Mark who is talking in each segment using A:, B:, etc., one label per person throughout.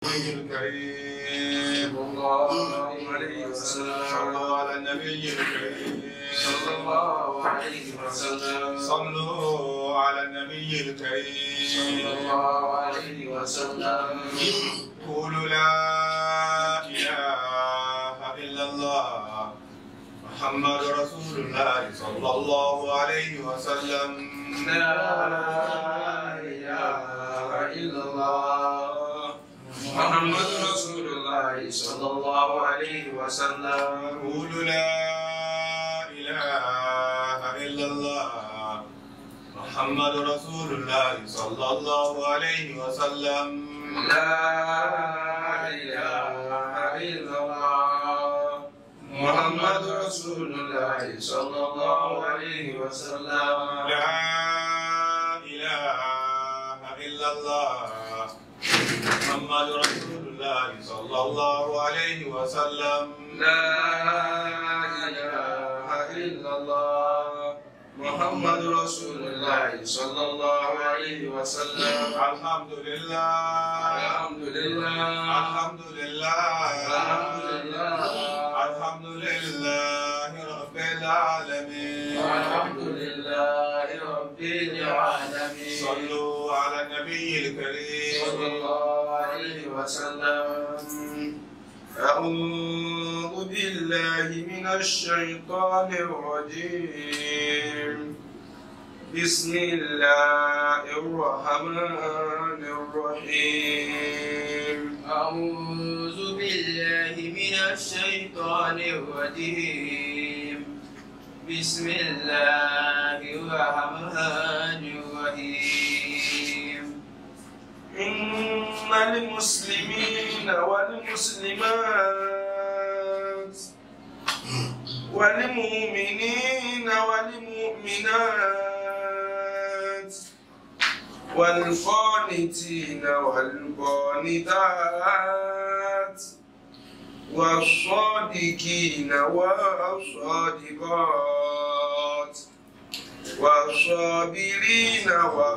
A: الكريم
B: صلى الله عليه وسلم
A: صلوا على النبي الكريم
B: صلى الله عليه وسلم
A: صلوا على النبي
B: صلى
A: الكريم
B: الله عليه وسلم
A: قولوا لا إله إلا الله محمد رسول الله صلى الله عليه وسلم
B: لا إله إلا الله محمد رسول الله صلى الله عليه وسلم
A: قولوا لا إله إلا الله محمد رسول الله صلى الله عليه وسلم
B: لا إله إلا الله محمد رسول الله صلى الله عليه وسلم
A: لا إله إلا الله محمد رسول الله صلى الله عليه وسلم
B: لا إله إلا الله محمد رسول الله صلى الله عليه وسلم
A: الحمد لله
B: الحمد لله
A: الحمد لله
B: الحمد لله
A: الحمد لله رب العالمين
B: الحمد لله رب العالمين
A: صلوا على النبي
B: صلى
A: الكريم
B: الله عليه وسلم أعوذ بالله من الشيطان الرجيم بسم الله الرحمن الرحيم
C: أعوذ بالله من الشيطان الرجيم بسم الله الرحمن الرحيم
B: إن المسلمين والمسلمات والمؤمنين والمؤمنات والقانتين والقانتات والصادقين والصادقات والصابرين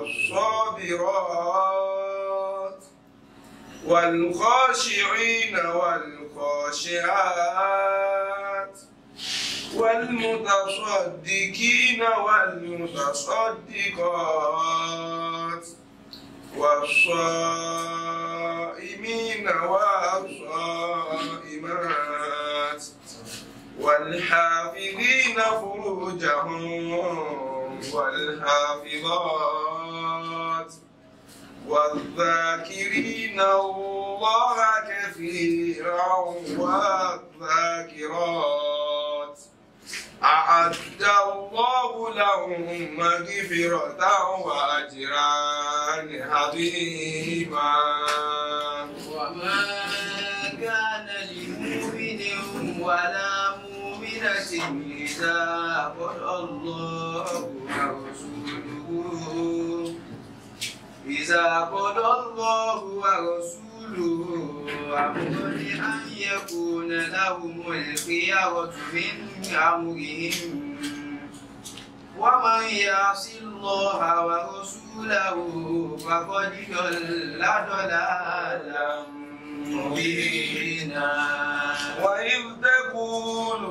B: والصابرات والخاشعين والخاشعات والمتصدقين والمتصدقات والصائمين والصائمات والحافظين فروجهم والحافظات والذاكرين الله كثيرا والذاكرات أعد الله لهم مغفرة وأجرا عظيما
C: وما كان لمؤمن ولا مؤمنة إذا قضى الله ورسوله إذا قضى الله ورسوله أمرا أن يكون لهم الخيرة من أمرهم ومن يعص الله ورسوله فقد ضل ضلالا مبينا
B: وإذ تقول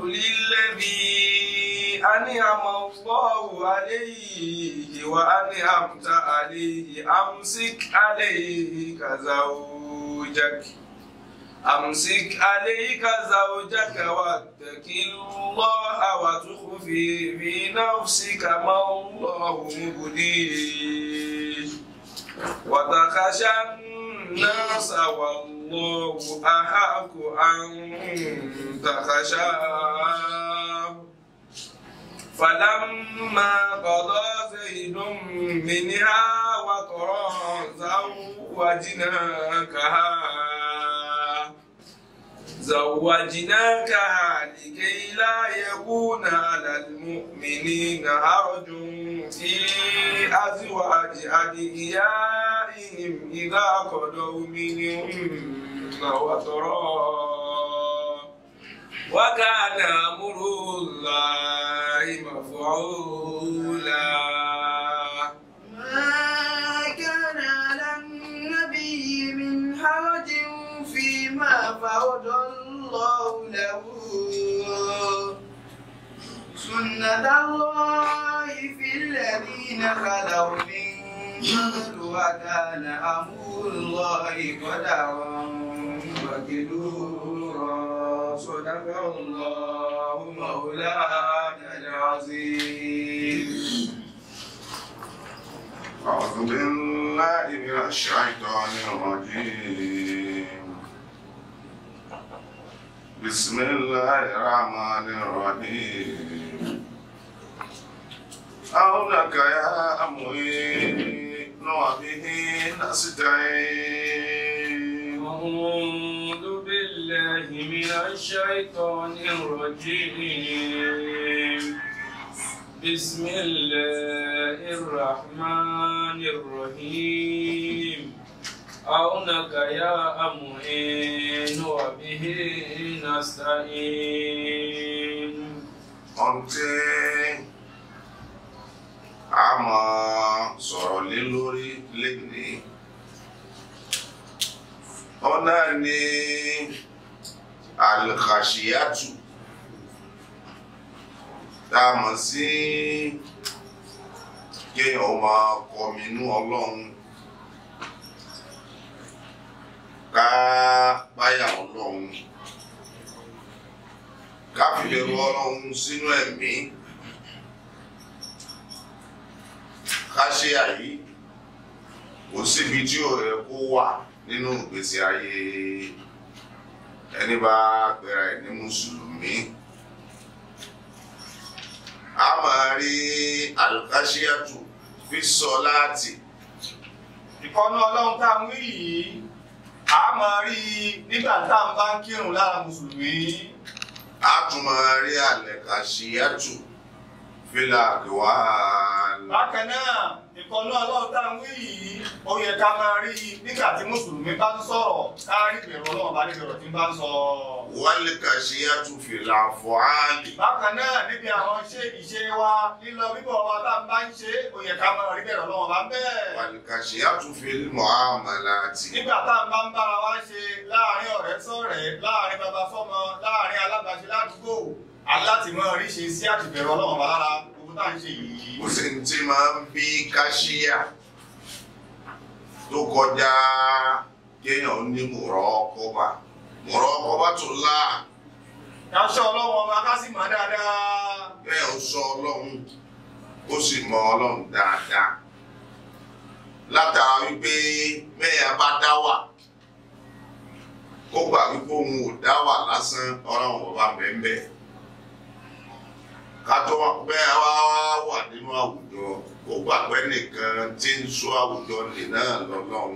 B: للذي أنعم الله عليه وأنعمت عليه أمسك عليك زوجك أمسك عليك زوجك واتق الله وتخفي في نفسك ما الله مبديه وتخشى الناس والله أحق أن تخشاه فلما قضى زيد منها وطرا زوجناكها زوجناكها لكي لا يكون على المؤمنين حرج في أزواج أدعيائهم إذا قضوا منهن وطرا وكان أمر الله مفعولا
C: ما كان على النبي من حرج سنة الله في الذين خلوا من قبل وكان أمر الله قدرا مقدورا صدق الله مولانا العظيم
A: أعوذ بالله من الشيطان الرجيم بسم الله الرحمن الرحيم أولك يا أموي وبه نستعين
B: أعوذ بالله من الشيطان الرجيم بسم الله الرحمن الرحيم عونك يا أمين وبه نستعين
A: ohun tí a máa sọ̀rọ̀ lé lórí lénìí ọ̀nà ni alkhashiyatu tá a mọ̀ sí kéèyàn máa kọminú ọlọ́run ká páyà ọlọ́run ká fi bẹ̀rù ọlọ́run sínú ẹ̀mí ká ṣe àyí kò síbi tí ò yẹ kó wà nínú ìgbésí ayé ẹni bá pera ẹ̀ ní mùsùlùmí a máa rí alukashiyatu fi sọ láti
D: ìkọ́nú ọlọ́run tá a ń wí yìí a máa rí i nígbà tá à ń bá ń kírun lára mùsùlùmí
A: a tún máa rí alukashiyatu fílà àgbéwá
D: bákan náà ìkọ́nú ọlọ́run tá a ń wí yìí ó yẹ ká máa rí i nígbà tí mùsùlùmí bá ń sọ̀rọ̀ ká rí ìbẹ̀rù ọlọ́run bá níbi ọ̀rọ̀ tí ń bá ń sọ.
A: wálìkashiyatu fílà àfọ̀hálì.
D: bákan náà níbi àwọn ṣé ìṣe wa lílọ bíbọ̀ wa tá a bá ń ṣe ó yẹ ká máa rí ìbẹ̀rù ọlọ́run bá ń bẹ́ẹ̀.
A: wàlùkàṣíyàtú fil muamalati.
D: nígbà tá a bá ń bára wa ṣe láàrin ọ̀rẹ́ sọ̀rẹ́ láàrin bàbá sọ́mọ láàrin alábàáṣe ládùúgbò aláti mọ oríṣi sí àtìbẹ̀rù ọlọ́run bá lára gbogbo tá à ń ṣe yìí.
A: kò sí ní tí máa ń bí káṣíyà tó kọjá kéèyàn ní mùrọ́kọ́bà mùrọ́kọ́bà tó lá
D: Káṣọ ọlọ́run ọba ká sì mọ̀ dáadáa.
A: kéèyàn sọ ọlọ́run ó sì mọ ọlọ́run dáadáa látara wípé mẹ́yà bá dá wà ó gbà wípé òun ò dá wà lásán ọlọ́run ọba bẹ́ẹ̀ kátó bẹ́ẹ̀ wá wà nínú àwùjọ ó gbà pé nìkan tí ń sọ àwùjọ nì náà lọ́lọ́run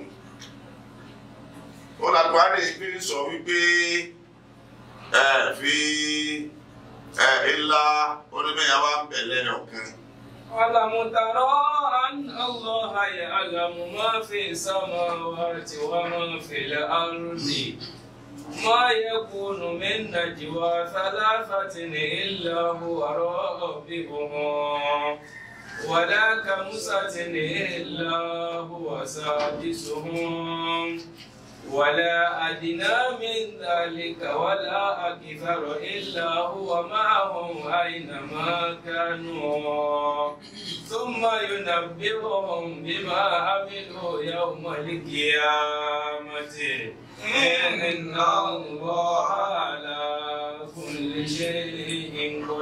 A: ó lágbára ìgbé sọ wípé ẹ fi ẹ ilá onímẹ̀yà wa ń bẹ̀ lẹ́yìn ọ̀kan.
B: ألم ترى أن الله يعلم ما في السماوات وما في الأرض ما يكون من نجوى ثلاثة إلا هو رابعهم ولا خمسة إلا هو سادسهم ولا أدنى من ذلك ولا أكثر إلا هو معهم أينما كانوا ثم ينبئهم بما عملوا يوم القيامة إن الله على كل شيء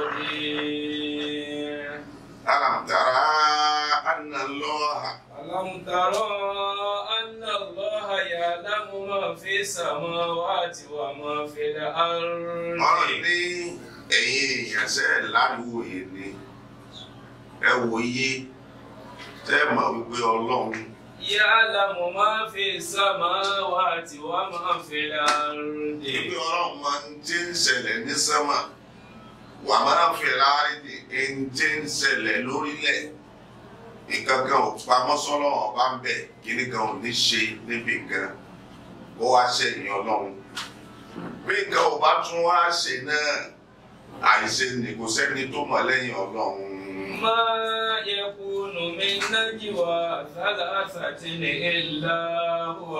B: قدير
A: ألم ترى أن الله
B: ألم ترى أن الله يعلم ما في السماوات وما في الأرض
A: ọ̀rọ̀ ní ẹ̀yin èèyàn ṣe é láriwòye ni ẹ wòye tẹ́ ẹ mọ̀ wípé ọlọ́run
B: يعلم ما في السماوات وما في الأرض
A: wípé ọlọ́run máa ń tí ń ṣẹlẹ̀ ní sánmà wà máa ń fẹ́ láàrin ní ẹni tí ń ṣẹlẹ̀ lórílẹ̀ nǹkan kan ò pamọ́ sọ́lọ́ ọba ń bẹ̀ kíní kan ò ní ṣe níbi kan ó wá ṣẹ̀yìn ọlọ́run bí nǹkan ò bá tún wá ṣe náà àìṣe ni kò sẹ́ni tó mọ̀ lẹ́yìn ọlọ́run.
B: ما يكون من نجوى ثلاثة إلا هو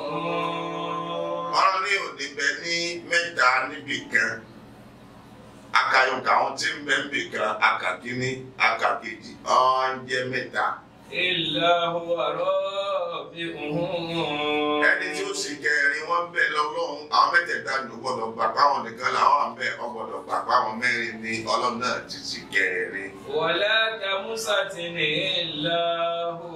B: رابعهم
A: ọ̀rọ̀ ní òní bẹ ní mẹ́ta níbì kan akayọ̀ǹkà àwọn tí ń bẹ ń bè kan akàkíní akàkejì ọ̀n jẹ́ mẹ́ta
B: إلا هو رابعهم
A: ẹni tí ó sì kẹrin wọn bẹ lọ́lọ́run àwọn mẹ́tẹ̀ẹ̀ta ló gbọ́dọ̀ gbà páwọn nìkan làwọn à ń bẹ ọ gbọ́dọ̀ gbà páwọn mẹ́rin ní Ọlọ́run náà ti sì kẹrin.
B: ولا كمسة إلا هو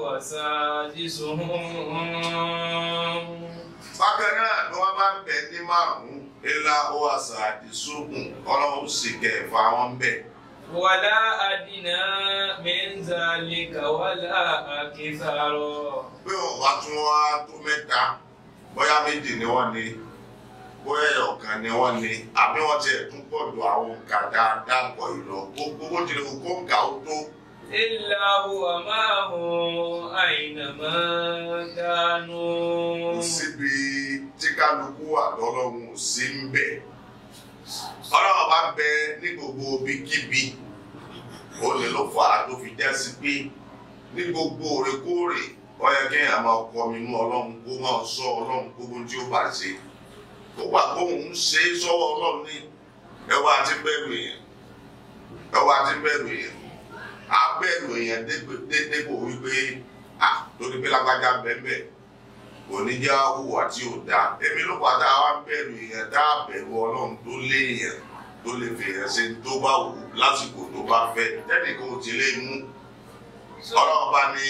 B: سادسهم
A: bákan náà ni wọn bá ń bẹ ní márùnún ilá ó àṣà àdìsókùn Ọlọ́run sì kẹfà wọn bẹ.
B: ولا أدنى من ذلك ولا أكثر
A: pé wọn bá tún wá tó mẹ́ta bóyá méjì ni wọ́n ní bóyá ọ̀kan ni wọ́n ní àbí wọ́n tiẹ̀ tún pọ̀ ju àwọn kàdá dàpọ̀ ìlọ gbogbo bó tilẹ̀ kó ń kà ó tó.
B: إلا هو معهم أينما
A: kò
B: كانوا
A: síbi tí kálukú wà lọ́lọ́run ò sí ń bẹ̀. ọlọ́run bá bẹ ní gbogbo ibikíbi ó lè ló fà á tó fi já sí pé ní gbogbo òrèkóòrè ó yẹ kí èèyàn máa kọ mi mú ọlọ́run kó máa sọ ọlọ́run gbogbo tí ó bá ṣe ó gbà kó òun ṣe é sọ́wọ́ ọlọ́run ní ẹwà àti bẹ̀rù èèyàn ẹwà àti bẹ̀rù èèyàn á bẹ̀rù èèyàn dépò wípé à lórí pé lágbájá bẹ́ẹ̀ bẹ́ẹ̀ oníjà hùwà tí ò dáa èmi ló padà wá ń bẹ̀rù èèyàn tá a bẹ̀rù ọlọ́run tó léèyàn tó lè fèèyàn ṣe tó bá wù ú lásìkò tó bá fẹ́ tẹ́nìkan ò ti lè mú ọlọ́run bá ní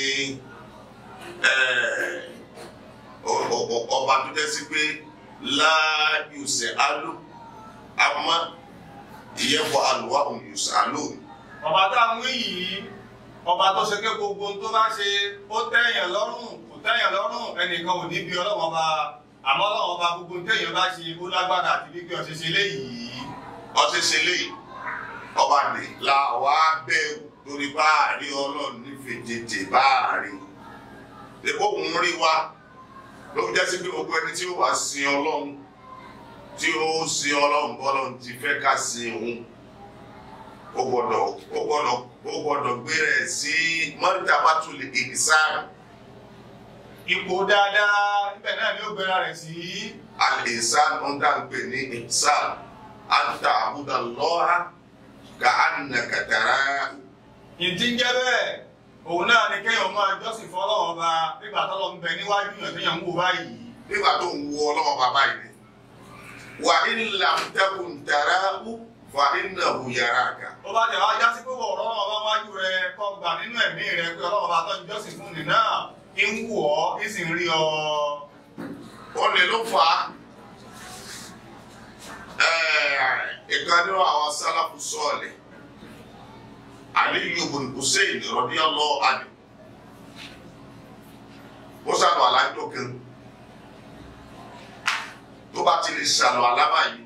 A: ẹ̀, ọ- ọ- ọ- ọba tó jẹ́ sí pé láàyùsẹ̀ alú àmọ́ ìyẹ́fọ́ àlùwà òun yùsẹ̀ alú
D: ọba tá a wí yìí ọba tó ṣe pé gbogbo ohun tó bá ṣe ó tẹ́yàn lọ́rùn kò tẹ́yàn lọ́rùn ẹnìkan ò ní bí ọlọ́run ọba àmọ́ ọlọ́run ọba gbogbo ohun téèyàn bá ṣe ó lágbára àti bí kí ọ ṣe ṣe léyìí
A: ọtí ṣe léyìí ọba ní la wàá bẹ̀rù lórí báàrí ọlọ́run nífẹ̀ẹ́ tètè báàrí èkó òun rí wa ló fi jẹ́ sí pé gbogbo ẹni tí ó wà sin ọlọ́run tí ó sin ọlọ́run bọ́lọ́run ti fẹ́ ká sin òun ó gbọ́dọ̀ ó gbọ́dọ̀ ó gbọ́dọ̀ gbé rẹ̀ sí martabatul ihsan
D: ipò dáadáa ibẹ̀ náà ni ó gbéra rẹ̀ sí
A: al-ihsan ń dá ń pè ní ihsan an ta'budallaha ka'annaka tarahu
D: ìdí ń jẹ́ bẹ́ẹ̀ òun náà ni kéèyàn máa jọ́sìn fún ọlọ́run ọba nígbà tọ́lọ́ ń bẹ níwájú yàn téèyàn ń wò báyìí
A: nígbà tó ń wo ọlọ́wọ́ bàbá yìí ni wà in lam takun tarahu fa innahu yaraka.
D: ó bá tẹ̀ wá já sí pé wọ̀ ọlọ́run ọba wájú rẹ kọ́ gbà nínú ẹ̀mí rẹ pé ọlọ́run ọba tọ́jú jọ́sìn fún ni náà ń wù ọ́ ń sì ń rí ọ.
A: ó lè ló fà á ìkan nínú àwọn sálàfù sọ́ọ̀lì Aliyu ibn Hussein radiyallahu anhu ó sàlù alájọ kan tó bá ti lè sàlù alábà yìí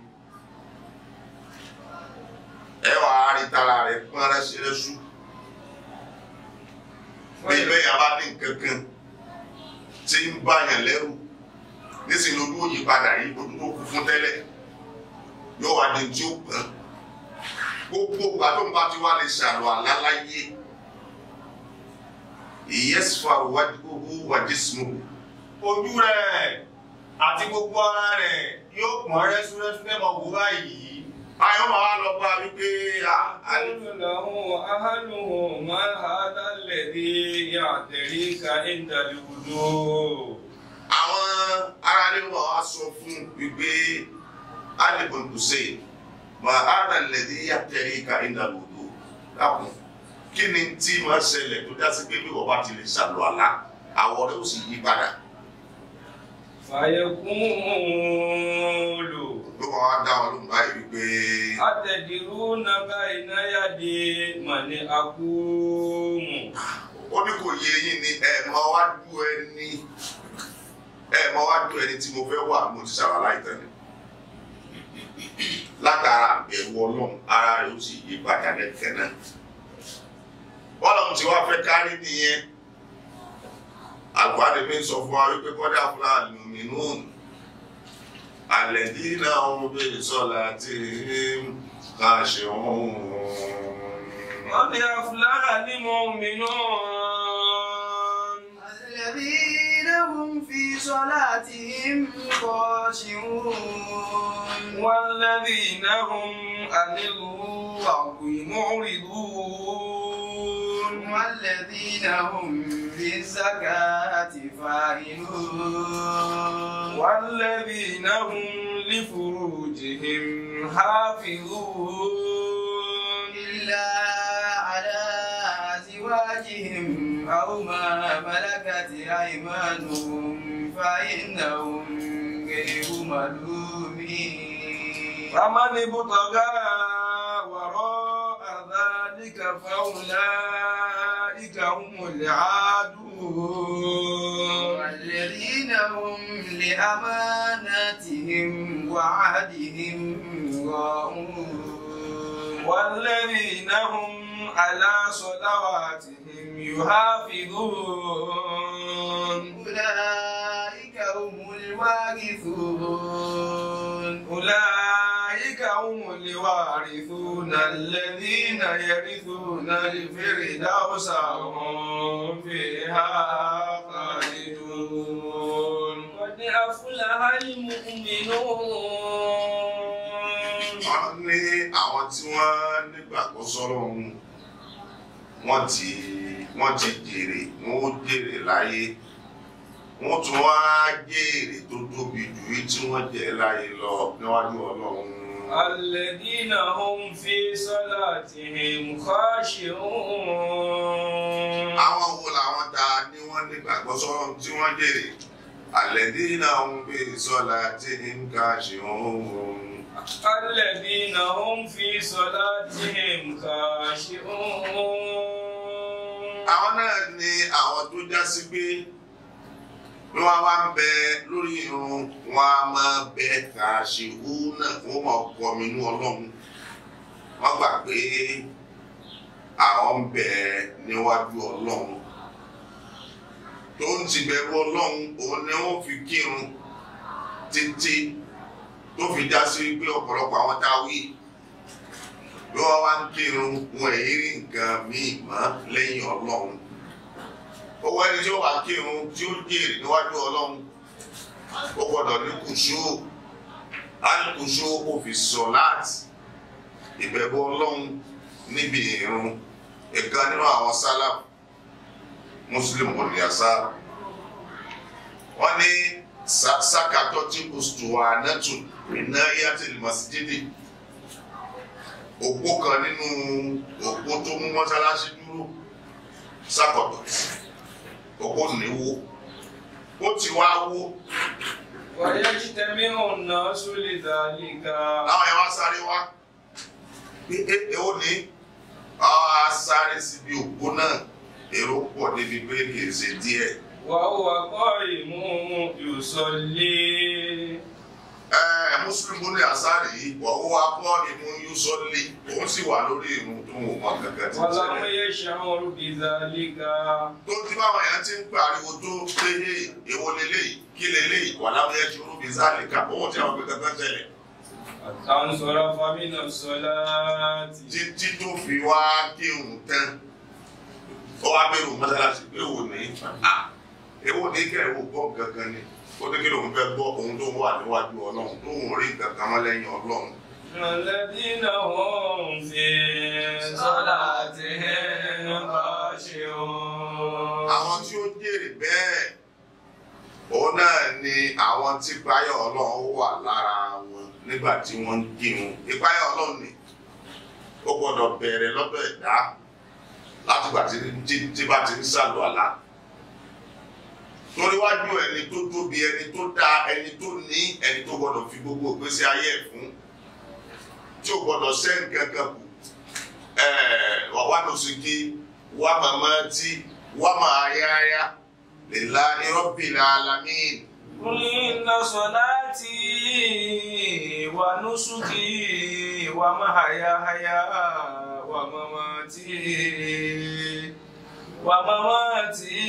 A: ẹ wà á rí tara rẹ pọ́n rẹ́sírẹ́sù bí bẹ́ẹ̀ yà bá ní nǹkan kan tí ń bá yàn lẹ́rù nísìnyí lójú ó yí padà yìí ojú tó kú fún tẹ́lẹ̀ yóò wá di tí ó pọ́n gbogbo ìgbà tó ń bá ti wá lè ṣàlù àláláyé ìyẹ́sùfà wájú wà jísùmù
D: ojú rẹ̀ àti gbogbo ara rẹ̀ yóò pọ́n rẹ́súrẹ́sú fẹ́ mọ wò báyìí.
A: ayọ́ máa wá lọ bá wípé àlè
B: قل له أهله ما هذا الذي يعتريك عند الوضوء
A: àwọn aráàlú wọn á sọ fún wípé alibun hussein mà ánà lẹ́dí yàtẹ̀rí ká iná lòdò dákun kí ni tí máa ṣẹlẹ̀ tó dá sí pé bí wọ́n bá ti lè ṣàlù àlá àwọ̀ rẹ̀ ó sì yí padà
B: فيقول
A: ló máa wá dá wọn lóhùn báyìí wípé
B: أتدرون بين يدي من أقوم
A: ó ní kò yé yín ni ẹ máa wá dú ẹni ẹ máa wá dú ẹni tí mo fẹ́ wà mo ti ṣàlù àlá ìtàn ni látara àbẹ̀wò ọlọ́run ara rẹ̀ ó sì yí padà lẹ́kẹ̀ẹ́ náà bọ́lọ̀mù tí wàá fẹ́ kárí nìyẹn àgbàdo mi sọ fún wa wípé kọ́dà fúlàní mìíràn àlẹ́dí náà ń bèrè sọ́la tí ká ṣe òun.
B: قد أفلح المؤمنون
C: الذين هم في في صلاتهم خاشعون
B: والذين هم عن اللغو معرضون
C: والذين هم بالزكاة فاعلون
B: والذين هم لفروجهم حافظون
C: إلا على أزواجهم أو ما ملكت أيمانهم فإنهم غير ملومين
B: فمن ابتغى وراء ذلك فأولئك هم العادون
C: والذين هم لأماناتهم وعهدهم راعون
B: والذين هم على صلواتهم يحافظون
C: أولئك هم الوارثون
B: أولئك هم الوارثون الذين يرثون الفردوس هم فيها خالدون قد أفلح المؤمنون
A: wọ́n ní àwọn tí wọ́n nígbàgbọ́ sọ́rọ̀ ohun wọ́n ti wọ́n ti jèrè wọ́n ó jèrè láyé wọ́n tún wá jèrè tó tóbi jù yìí tí wọ́n jẹ láyé lọ níwájú ọlọ́run.
B: الذين هم في صلاتهم خاشعون
A: àwọn wo làwọn ta ni wọ́n nígbàgbọ́ sọ́rọ̀ ohun tí wọ́n jèrè الذين هم في صلاتهم خاشعون.
B: الذين هم في صلاتهم خاشعون
A: àwọn náà ni àwọn tó já sí pé bí wọ́n bá ń bẹ lórí irun wọn a máa bẹ kà ṣe hú náà fún ọmọ ọkọ mi ní ọlọ́run wọ́n gbà pé àwọn ń bẹ níwájú ọlọ́run tó ń ti bẹ̀rù ọlọ́run òun ni wọ́n fi kírun títí tó fi já sí pé ọ̀pọ̀lọpọ̀ àwọn tá a wí bí wọ́n wá ń kírun wọn èyí rí nǹkan míì mọ́ lẹ́yìn ọlọ́run owó ẹni tí ó wà kírun tí ó jèrè níwájú ọlọ́run ó gbọ́dọ̀ ní kùsù alùkùsù ó fi sọ láti ìbẹ̀rù ọlọ́run níbi ìrun ìkan nínú àwọn sálàf muslim olùyàsá wọ́n ní sákàtọ́ tí kùsùtù wà nẹ́tù iná yàtìlì masjidi òpó kan nínú òpó tó mú mọ́sálásí dúró sákọ̀tọ̀ òpó níwó ó ti wá wó
B: ويجتمع الناس لذلك
A: láwọn yẹn wá sáré wá pé é èwo ní àwọn á sáré síbi òpó náà èrò pọ̀ débi pé kì í ṣe díẹ̀
B: وهو قائم يصلي
A: ẹ mùsùlùmí ní àsáré yìí wọ́n wá kọ́ ìmú yúsọ́lì òun sì wà lórí ìrun tó ń wọ́n kankan tí ń
B: ولم
A: ṣẹlẹ̀.
B: يشعر بذلك
A: tó ti báwọn èèyàn ti ń pariwo tó pé "Hey, èwo leléyìí kí leléyìí wà láwọn yẹn ṣòro bíi záàlì ká òun tí àwọn pé kankan ṣẹlẹ̀
B: حتى انصرف من الصلاة
A: títí tó fi wá kírun tán ó wá bẹ̀rù mọ́sálásí pé wò ní "Ah, èwo ní kẹ́ ẹ̀ wò gbọ́ gangan ni ó ní kí lòun fẹ́ gbọ́ òun tó wà níwájú ọlọ́run tó ń rí kankan mọ́ lẹ́yìn ọlọ́run
B: الذين هم في صلاتهم خاشعون
A: àwọn tí ó jèrè bẹ́ẹ̀ òun náà ni àwọn tí ìpáyà ọlọ́run wà lára wọn nígbà tí wọ́n ń kírun ìpáyà ọlọ́run ni ó gbọ́dọ̀ bẹ̀rẹ̀ lọ́dọ̀ ẹ̀dá látìgbà tí tí- tí bá ti ń sàlù àlá torí wájú ẹni tó tóbi ẹni tó dáa ẹni tó ní ẹni tó gbọ́dọ̀ fi gbogbo ìgbésí ayé ẹ̀ fún tí ó gbọ́dọ̀ sẹ́ nǹkan kan kù ẹ̀ẹ́ wà wá lóṣù kí wà màmá tí wà máa yáyá lillahi rabbil alamin.
B: قل إن صلاتي ونسكي ومحياي ومماتي ومماتي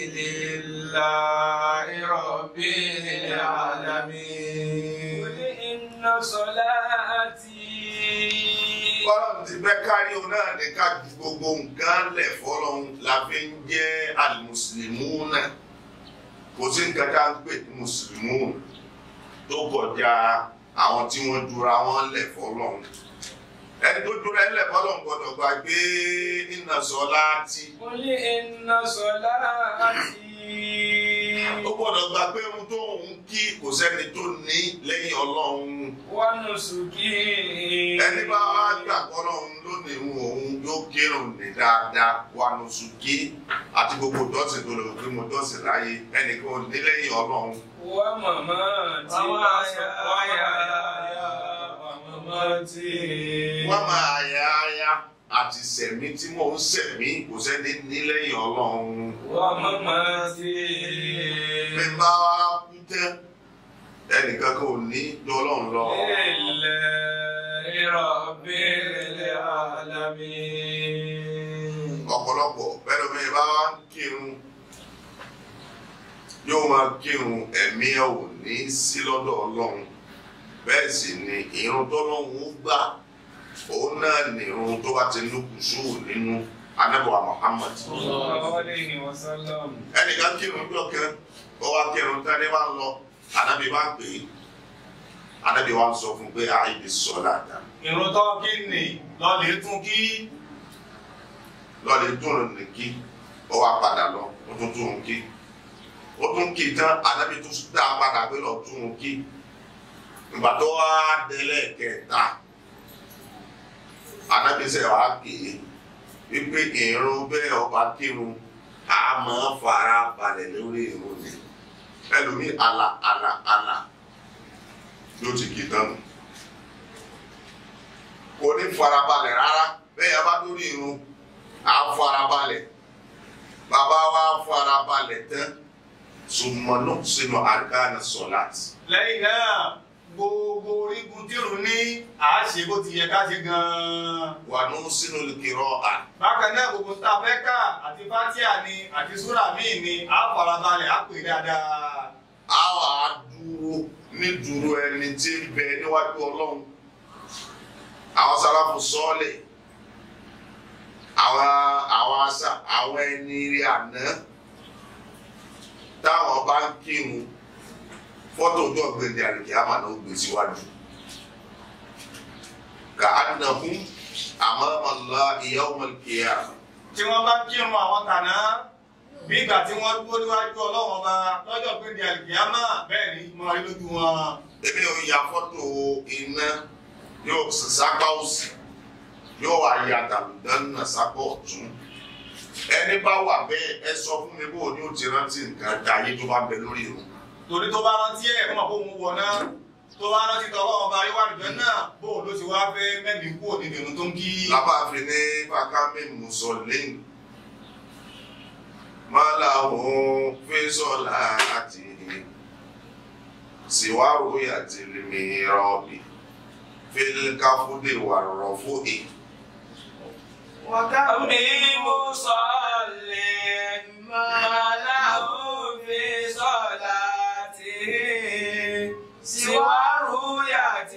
B: لله رب العالمين قل إن صلاتي
A: Ọlọ́run ti fẹ́ kárí òun náà ní ká ju gbogbo nǹkan lẹ̀ fọ́lọ́run la fi ń jẹ́ àlùmùsùlùmù náà. kò sí nǹkan tá à ń pè ní mùsùlùmí tó kọjá àwọn tí wọ́n dúra wọn lẹ̀ fọlọ́run ẹni tó dúra ẹ̀ lẹ̀ fọlọ́run gbọ́dọ̀ gbàgbé inna salati
B: قل إن صلاتي
A: ó gbọ́dọ̀ gbàgbé ohun tó ń kí kò sẹ́ni tó ní lẹ́yìn ọlọ́run
B: ونسكي
A: ẹni bá wá gbàgbọ́ ọlọ́run lónìí òun yóò kírun ní dáadáa wà lóṣùkí àti gbogbo dọ́sìn tó lè wò pé mo dọ́sìn láyé ẹnìkan ò ní lẹ́yìn ọlọ́run
B: ومماتي وحياي ومماتي
A: wọ́n máa yá ayá àti sẹ̀mí tí mò ń sẹ̀mí kò sẹ́ni ní lẹ́yìn ọlọ́run
B: ومماتي
A: bí n bá wá kú tẹ́ ẹnìkan kò ní ju ọlọ́run lọ.
B: لله رب العالمين
A: ọ̀pọ̀lọpọ̀ bẹ́ẹ̀ ló bá wá ń kírun yóò máa kírun ẹ̀mí ẹ̀ ò ní sí lọ́dọ̀ ọlọ́run bẹ́ẹ̀ sì ni irun tọ́lọ́run ó gbà òun náà ní irun tó bá ti ní kùsù nínú anábọ̀wá Muhammad.
B: صلى الله عليه وسلم
A: ẹnìkan kírun jọ kan ó wá kírun tẹ́lẹ̀ wá ń lọ anábì bá ń pè é anábì wá ń sọ fún un pé àìbí sọ́lá dá
D: ìrun tó kí ni lọ́ọ̀lì tún kí
A: lọ́ọ̀lì dùn ní kí ó wá padà lọ ó tún tún un kí ó tún kí tán anábì tún dá a padà pé lọ tún un kí ìgbà tó wá délẹ̀ kẹta anábì sẹ̀ wá pè é wípé ìrun bẹ́ẹ̀ ọba kírun a máa fara balẹ̀ lórí ìrun ni ẹlòmíì àlà àlà àlà yóò ti kí tán nù kò ní farabalẹ̀ rárá bẹ́ẹ̀ yà bá lórí irun à ń farabalẹ̀ bàbá wa farabalẹ̀ tán sùmọ̀nù sínú àríkàna sọ̀láàtì.
D: lẹ́yìn náà gbogbo orígun dìrù ní àáṣe bó ti yẹ ká ṣe gan-an.
A: wà ní sínú kìrọ̀ à.
D: bákan náà gbogbo tá a fẹ́ kà àti fatia ni àti súrà míì ni à á farabalẹ̀ á pè dáadáa.
A: a wà á dúró ní dúró ẹni tí ń bẹ níwájú ọlọ́run àwọn sáláfù sọ́ọ̀lẹ̀ àwọn àwọn àṣà àwọn ẹni rí àná táwọn bá ń kírun fọ́tò ojú ọ̀gbẹ́ni àlùkí àmà náà ó gbé síwájú kà á nà fún àmọ́mọ́lá yawm al-qiyamah
D: tí wọ́n bá kírun àwọn tàná bí ìgbà tí wọ́n dúró níwájú ọlọ́wọ́n ọba lọ́jọ́ pé di àlùkìyámà bẹ́ẹ̀ ni mo rí lójú wọn.
A: èmi ò ya fọ́tò iná yóò sápá òsì yóò wá ya tàlùdánù sápá ọ̀tún ẹni bá wà bẹ́ẹ̀ ẹ sọ fún mi bó o ní o ti rántí nǹkan dáyé tó bá bẹ lórí irun
D: torí tó bá rántí ẹ̀ kọ́mọ̀ kó òun wọ̀ náà tó bá rántí tọ́ ọlọ́wọ́n ọba yíwá àlùjọ náà bóun ló ti wá fẹ́ mẹ́rin kúrò nínú ìrun tó ń kí.
A: lábàáfin ní bàkámi mùsọ̀lẹ́yìn mọ́láhùn fẹ́sọ̀lá àti síwáwó àti mìíràn fílkáfúdé wà rọ̀fúdé.
C: وكم
B: أمي مصلي ما له في صلاته سوى رؤية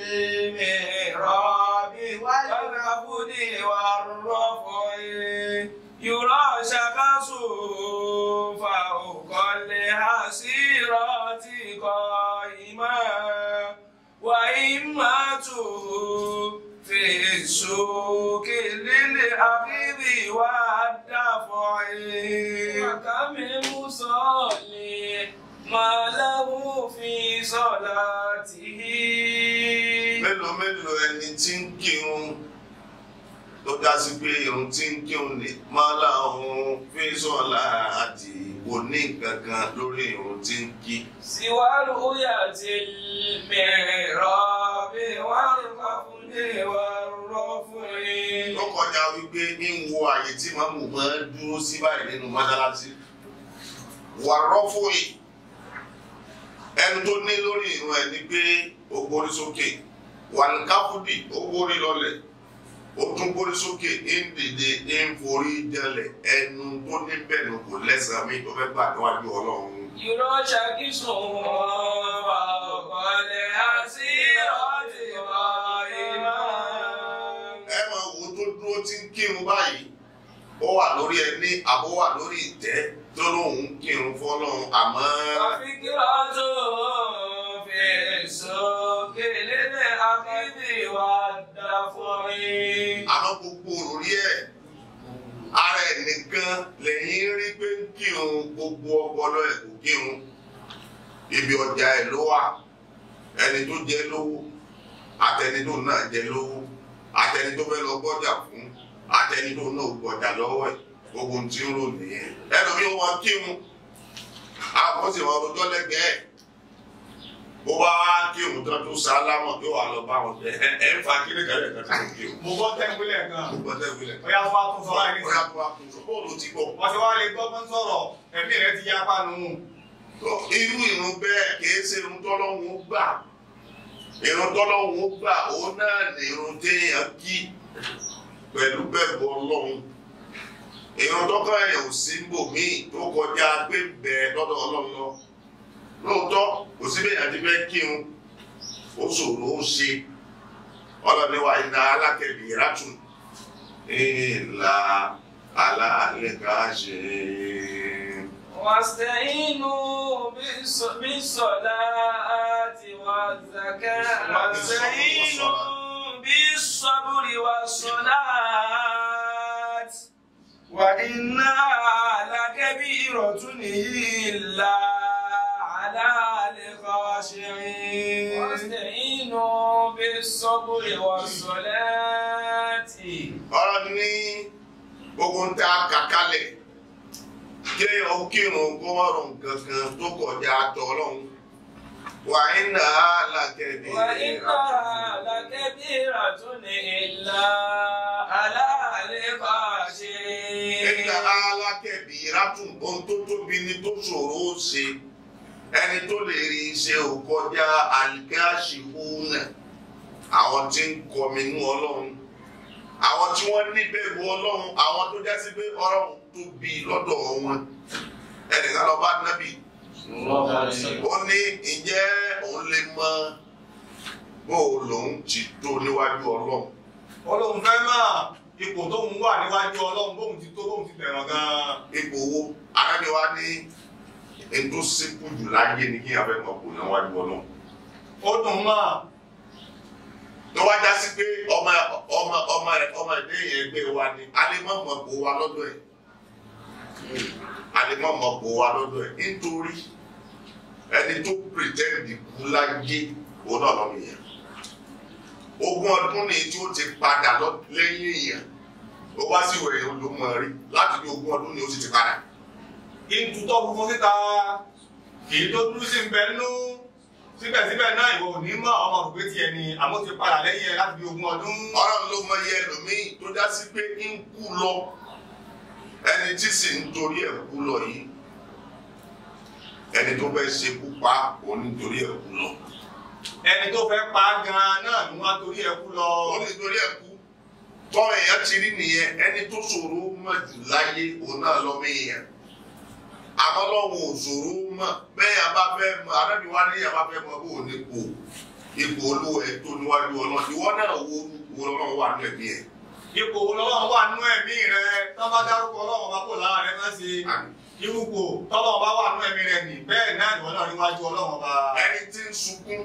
B: المحراب والعبد والرفع يرى شخصه فوق الحسيرات قائما وإمته في السوق للأخذ والدفع وكم مصلي ما له في صلاته
A: mélòó mélòó ẹni tí ń kírun tó dá sí pé irun tí ń kírun ní mọ́láhùn fẹ́sọ̀lá àti òní kankan lórí irun tí ń kí.
B: سوى رؤية المحراب والخفض والرفع
A: tó kọjá wípé ń wo àyè tí màmú máa ń dúró sí báyìí nínú mọ́sálásí wà rọ́fòyì ẹni tó ní lórí ìrun ẹ̀ ni pé ó gbórí sókè wà ní káfúdì ó gbórí lọlẹ̀ ó tún gbórí sókè ń dìde ń forí jẹlẹ̀ ẹnu tó ní bẹ́ẹ̀ ni kò lẹ́sàn-án mi tó fẹ́ gbà níwájú ọlọ́run.
B: يرى شخصه فوق الحسيرة قائما
A: ẹ máa wo tó dúró tí ń kírun báyìí ó ó wà lórí ẹní àbó wà lórí ìtẹ́ tó lóun kírun fọ́lọ́run àmọ́
B: وفكرة في السوق للأخذ والدفع
A: àmọ́ gbogbo òrí ẹ̀ ara ẹ̀ nìkan lẹ́yìn rí pé ń kírun gbogbo ọpọlọ ẹ̀ kò kírun ibi ọjà ẹ̀ ló wà ẹni tó jẹ lówó àtẹni tó náà jẹ lówó àtẹni tó fẹ́ lọ gbọ́jà fún àtẹni tó náà gbọ́jà lọ́wọ́ ẹ̀ gbogbo ohun tí ń rò nìyẹn ẹlòmíì wọn kírun àwọn sì wọn rojọ́ lẹ́gbẹ̀ẹ́ bó bá wá kírun tán tó sálámọ̀ yóò wá lọ bá wọn bẹ ẹ ẹ ń fa kíní kẹlẹ kan tó ń kírun.
D: mo gbọ́ tẹ́ńpìlẹ̀ gan
A: mo gbọ́dọ̀ wílẹ̀.
D: bóyá wọ́n á tún sọ láì
A: Bóyá
D: nísìnyí
A: tó wá kún sọ bóòlù ti gbọ́.
D: wọ́n ti wá lè gbọ́gbọ́n sọ̀rọ̀ ẹ̀mí rẹ ti yá pánu
A: irú irun bẹ́ẹ̀ kìí ṣe irun tọ́lọ́hún ó gbà irun tọ́lọ́hún ó gbà òun náà ní irun téèyàn kí pẹ̀lú bẹ́ẹ̀bù ọlọ́run irun tọ́kọ̀ ẹ̀ ò sí bòmíì tó kọjá pé bẹ́ẹ̀ lọ́dọ̀ ọlọ́run lọ lóòótọ́ kò sí bẹ́ẹ̀ àti bẹ́ẹ̀ kírun ó ṣòro ó ṣe ọlọ́ni wa iná alákẹ́bí ìrátùn ìlà alálẹ́ká ṣe é.
B: واستعينوا بالص- بالصلاة والزكاة واستعينوا بالصبر والصلاة وإنها لكبيرة إلا على الخاشعين واستعينوا بالصبر والصلاة
A: ọ̀rọ̀ ní gbogbo ń ta kàkálẹ̀ kéèyàn ó kírun kó wọ́n rùn kankan tó kọjá tọ́lọ́hún wà iná alákẹ́bí
B: وإنها لكبيرة إلا على الخاشعين
A: iná alákẹ́bí rátùn ohun tó tóbi ni tó ṣòro ó ṣe ẹni tó lè rí iṣẹ́ ò kọjá àlìkáṣì húnà àwọn tí ń kọminú ọlọ́run àwọn tí wọ́n níbẹ̀rù ọlọ́run àwọn tó jásí pé ọlọ́run tóbi lọ́dọ̀ wọn ẹnìkan lọ bá nábì ó ní ǹjẹ́ òun lè mọ bó o lòun ti tó níwájú ọlọ́run
D: olóhùn fẹ́ mọ̀ ipò tóun wà níwájú ọlọ́run bóun ti tó bóun ti tẹ̀wọ̀n gan-an
A: ipò owó arábí wa ní èyí tó sínkù jù láyé ni kí n abẹ́ mọ̀ kó níwájú ọlọ́run
D: ó dùn mọ́
A: tó wá já sí pé ọmọ ọmọ ọmọ rẹ ọmọ ẹgbẹ́ yẹn ẹgbẹ́ wa ni alimọ̀mọ̀ bò wa lọ́dọ̀ ẹ̀ alimọ̀mọ̀ bò wa lọ́dọ̀ ẹ̀ nítorí ẹni tó pretend kú láyé òun náà lọ́mọ yẹn ogún ọdún ni tí ó ti padà lọ lẹ́yìn èèyàn ó wá sí ìwé ló mọ̀ rí láti bí ogún ọdún ni ó sì ti padà
D: ìtútọ́ funfun síta kì í tó dúró sí nbẹ nú síbẹ̀síbẹ̀ náà ìwọ ò ní mọ̀ ọmọ òrùgbé tiẹ̀ ni àmọ́ ti padà lẹ́yìn ẹ láti bí ogún ọdún
A: ọlọ́run ló mọ iye ẹlòmíì tó já sí pé ń kú lọ ẹni tí sì ń torí ẹ̀ kú lọ yìí ẹni tó fẹ́ ṣekú pa òun nítorí ẹ̀ kú lọ
D: ẹni tó fẹ́ pa á gan-an náà ni wọ́n á torí ẹ kú lọ
A: òun nítorí ẹ̀ kú tọ́ èèyàn ti rí nìyẹn ẹni tó ṣòro mọ̀ jù láyé òun náà lọ́mọ èèyàn àmọ́ lọ́wọ́ òṣòro mọ̀ bẹ́ẹ̀ yà bá fẹ́ mọ arábì wá ní yà bá fẹ́ mọ bó o ní kó ipò olówó ẹ̀ tó níwájú ọlọ́run ìwọ náà wo wo ọlọ́run wà ní ẹ̀mí ẹ̀
D: ipò ọlọ́run wà nú ẹ̀mí rẹ tó bá dárúkọ ọlọ́run bá kò lára rẹ má ṣe irúgbò tọ́lọ́run bá wà nú ẹ̀mí rẹ nì bẹ́ẹ̀ náà ìwọ náà níwájú ọlọ́run bá
A: ẹni tí ń sunkún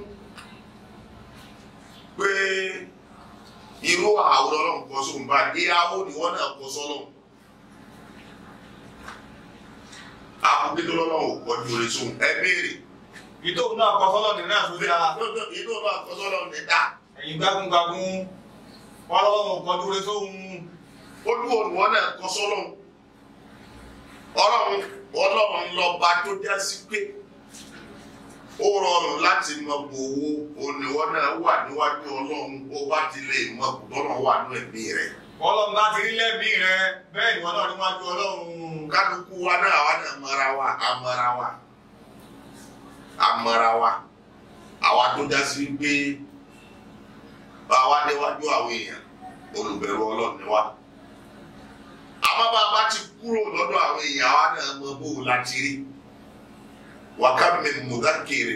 A: pé irú àwòrán ọlọ́run kọ sóhun bá ìyàwó ni wọ́n náà kọ sọ́lọ́run àkókò tó lọ́lọ́run ò kọjú orí sóhun ẹ béèrè
D: ìtòun náà kọ fọlọ́ọ̀nì náà tó dáa
A: inú náà kọ sọ́lọ́run ní dá
D: ẹ̀yìn gbágúngbágún wọn lọ́wọ́ kọjú rẹ sóhun
A: olúwo ni wọ́n náà kọ sọ́lọ́run ọlọ́run ọlọ́run lọ́ba tó já sí pé ó rọrùn láti mọ gbòòwò òníwọ́ náà wà níwájú ọlọ́run ó bá ti lè mọ gbòòrò wà ní ẹ̀mí rẹ̀.
D: ọlọ́run bá ti rí lẹ́bí rẹ bẹ́ẹ̀ ni wọn náà níwájú ọlọ́run
A: kálukú wa náà àwa náà mara wa amara wa amara wa àwa tó já sí pé àwa déwájú àwọn èèyàn olùbẹ̀rù ọlọ́run ni wa àmọ́ bá a bá ti kúrò lọ́dọ̀ àwọn èèyàn àwa náà mọ bó o láti rí wákàmì mùdákìrì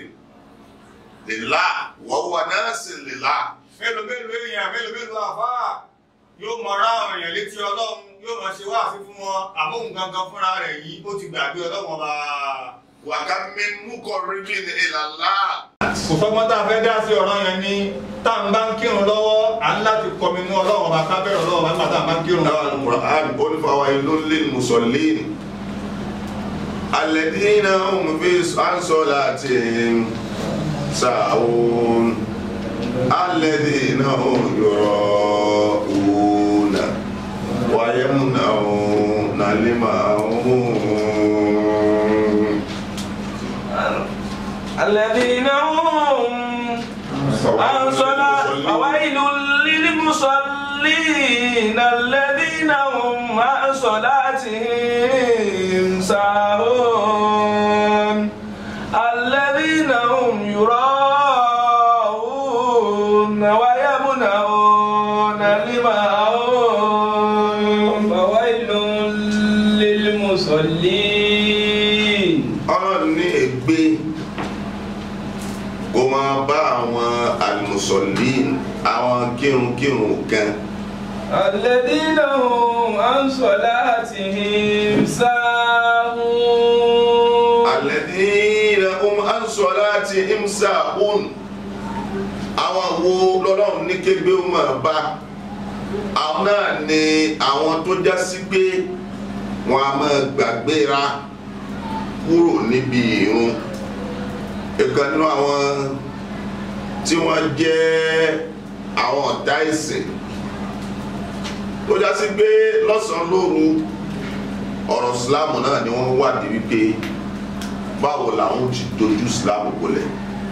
A: lèlá wọ́wọ́ náà sì lèlá
D: mélòó mélòó èèyàn mélòó mélòó àfáà yóò mọ ra àwọn èèyàn létí ọlọ́run yóò mọ ṣe wáàsí fún wọn àmóhùn gangan fúnra rẹ̀ yìí ó ti gbàgbé ọlọ́run ọba.
A: wàká mi mú kọrin bí ní ìlàlá.
D: kò sọ́gbọ́n tá a fẹ́ dá sí ọ̀rọ̀ yẹn ni tá à ń bá ń kírun lọ́wọ́ à ń láti kọminú ọlọ́run ọba ká bẹ̀rẹ̀ ọlọ́run ọba nígbà tá à ń bá ń kírun
A: náà ní Qur'an ó ní fáwọn ìlú lè musallin. alladhina hum fi an salatihim sahun. alladhina hum yura'una wa yamna'una al-ma'un.
B: الذين هم عن صلاة فويل للمصلين الذين هم عن صلاتهم ساهون الذين هم يراءون ويمنعون الماعون
C: فويل للمصلين
A: ọlọ́run ní ègbé kó máa bá àwọn àlùmọ̀sọ̀lìn àwọn kírunkírun kan
C: الذين هم عن صلاتهم ساهون
A: alladhina hum an salatihim sahun àwọn wo lọ́lọ́run ní kébé ó máa bá àwọn náà ni àwọn tó já sí pé wọn a máa gbàgbéra kúrò níbi ìrun ìkan nínú àwọn tí wọ́n jẹ́ àwọn ọ̀tá ìsìn tó já sí pé lọ́sàn-án lóru ọ̀rọ̀ ìsìláàmù náà ni wọ́n wádìí wípé báwo làwọn ti dojú ìsìláàmù bolẹ̀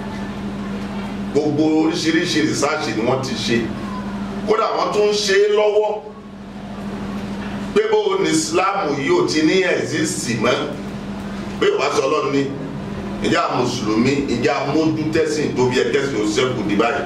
A: gbogbo oríṣiríṣi rìsáàṣì ni wọ́n ti ṣe kódà wọ́n tún ń ṣe é lọ́wọ́ pé bó ni ìsìláàmù yìí ò ti ní ẹ̀sìsì mọ́ pé wàá sọ ọlọ́run ní ìjà mùsùlùmí ìjà mójú tẹ́sìn tó fi ẹ̀kẹ́sìn ó ṣẹ́kù di báyìí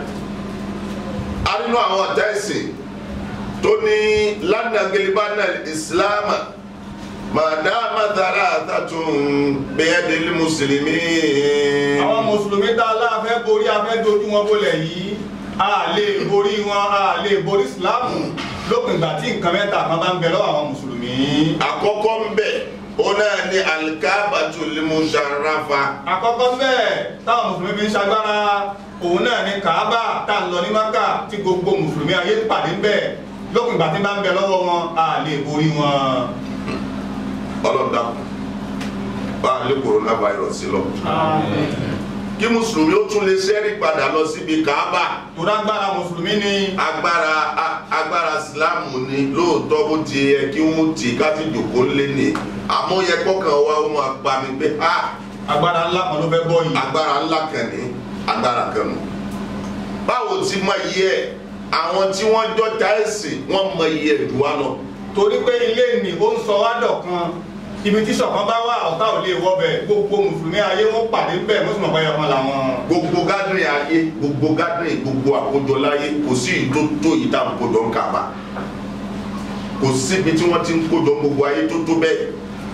A: a nínú àwọn ọ̀tá ẹ̀sìn tó ní lánàgẹ́lẹ́bánà ìsìláàmù màdàmà dára àtàtún bẹ́ẹ̀dẹ́lì mùsùlùmí.
D: àwọn mùsùlùmí tá a láàfẹ́ borí afẹ́ dojú wọn bolẹ̀ yìí a lè borí wọn a lè borí ìsìláàmù lópin ìgbà tí nǹkan mẹ́ta kan bá ń bẹ lọ́wọ́ àwọn mùsùlùmí.
A: àkọ́kọ́ ń bẹ̀ ó náà ní alikabatu limusarafa
D: àkọ́kọ́ bẹ́ẹ̀ táwọn mùsùlùmí fi ń ṣagbára òun náà ní kàábà tá à ń lọ ní maka tí gbogbo mùsùlùmí ayé ń pàdé ń bẹ̀ lópin ìgbà tí bá ń bẹ lọ́wọ́ wọn a lè borí wọn.
A: ọlọ́dà bá a lé coronavirus lọ. kí mùsùlùmí ó tún lè ṣẹ́rí padà lọ síbi kaaba
D: tó dágbára mùsùlùmí ni
A: agbára a- agbára silamu ni lóòótọ́ bó ti yẹ kí wọ́n ti káti jòkó lé ní àmọ́ yẹ kọ́kàn wa ó máa pa mi pé a
D: agbára ńlá kan ló fẹ́ bọ́ yìí.
A: agbára ńlá kan ní agbára kan nù. báwo ti mọ iye ẹ̀ àwọn tí wọ́n jọ ta ẹ̀sìn wọ́n mọ iye ẹ̀ jù wá lọ.
D: torí pé ilé ni ó ń sọ wá dọ̀kan ibi tí ṣọ̀kan bá wà ọ̀tá ò lè wọbẹ̀ gbogbo mùsùlùmí ayé wọn pàdé bẹ́ẹ̀ mùsùlùmí ọ̀pá ẹ̀yọ̀kan làwọn.
A: gbogbo gádùn ayé gbogbo gádùn gbogbo àkójọ láyé kò sí ìtó tó yìí tá à ń kójọ ń kàbà kò síbi tí wọ́n ti ń kójọ gbogbo ayé tó tó bẹ́ẹ̀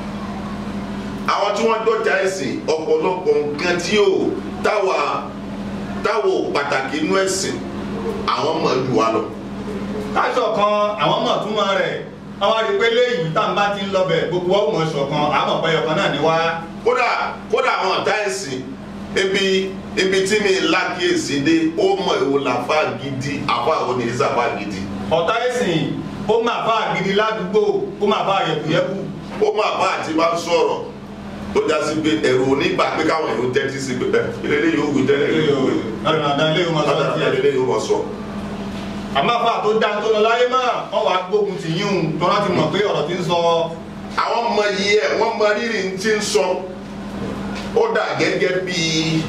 A: àwọn tí wọ́n dọ̀jà ẹ̀sìn ọ̀pọ̀lọpọ̀ nǹkan tí ò táwa táwa ò pàtàkì inú ẹ̀sìn àwọn mọ̀ jù wá lọ.
D: káṣọ kan àwọn mọ̀ túmọ̀ rẹ̀ àwọn àti pé léyìí tá n bá ti ń lọ bẹ̀ gbogbo ọmọ ṣọ̀kan àmọ̀ pé ọ̀kan náà ni wá.
A: kódà kódà àwọn ọ̀tá ẹ̀sìn ibi ibi tí mi lákìyèsí dé ó mọ̀ èwo làfà gidi àfà àwọn oníṣàfà gidi
D: ọ̀tá ẹ̀sìn ó máa bá àgidi ládùúgbò ó máa bá yẹ̀kùyẹ̀kù.
A: ó máa bá àti bá sọ̀rọ̀ tó já sí pé ẹ̀rù onígbà pé káwọn èèyàn tẹ́tí sí pé ẹ ilé yóò wí tẹ́lẹ̀ yóò wí
D: dandan ilé yóò máa sọ
A: lọ́dà
D: tiẹ̀.
A: ilé yóò mọ̀ sọ.
D: àmọ́ àfa tó dá tó lọ láyé máa wọ́n wá gbógun tì yín un tó láti mọ̀ pé ọ̀rọ̀ ti ń sọ
A: àwọn ọmọ yìí ẹ̀ wọ́n mọ rírì ń ti ń sọ ó dà gẹ́gẹ́ bíi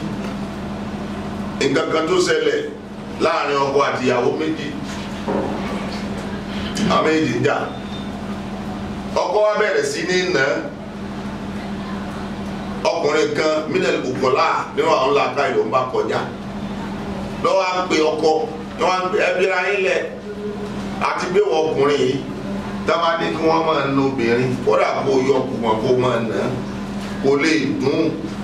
A: nǹkan kan tó ṣẹlẹ̀ láàrin ọkọ àti ìyàwó méjì àwọn méjì ń jà ọkọ wa bẹ̀rẹ̀ sí ní nà án ọkùnrin kan mílíọ̀nù bukola nínú àwọn làákà yìí ló ń bá kọjá lọ́wọ́ à ń pe ọkọ ni wọ́n á ń pe ẹbí ra yín lẹ̀ àti pé wọ́n ọkùnrin yìí táwa ní kí wọ́n máa na obìnrin kódà kó yọ kùmọ̀ kó máa nà án kó lè dùn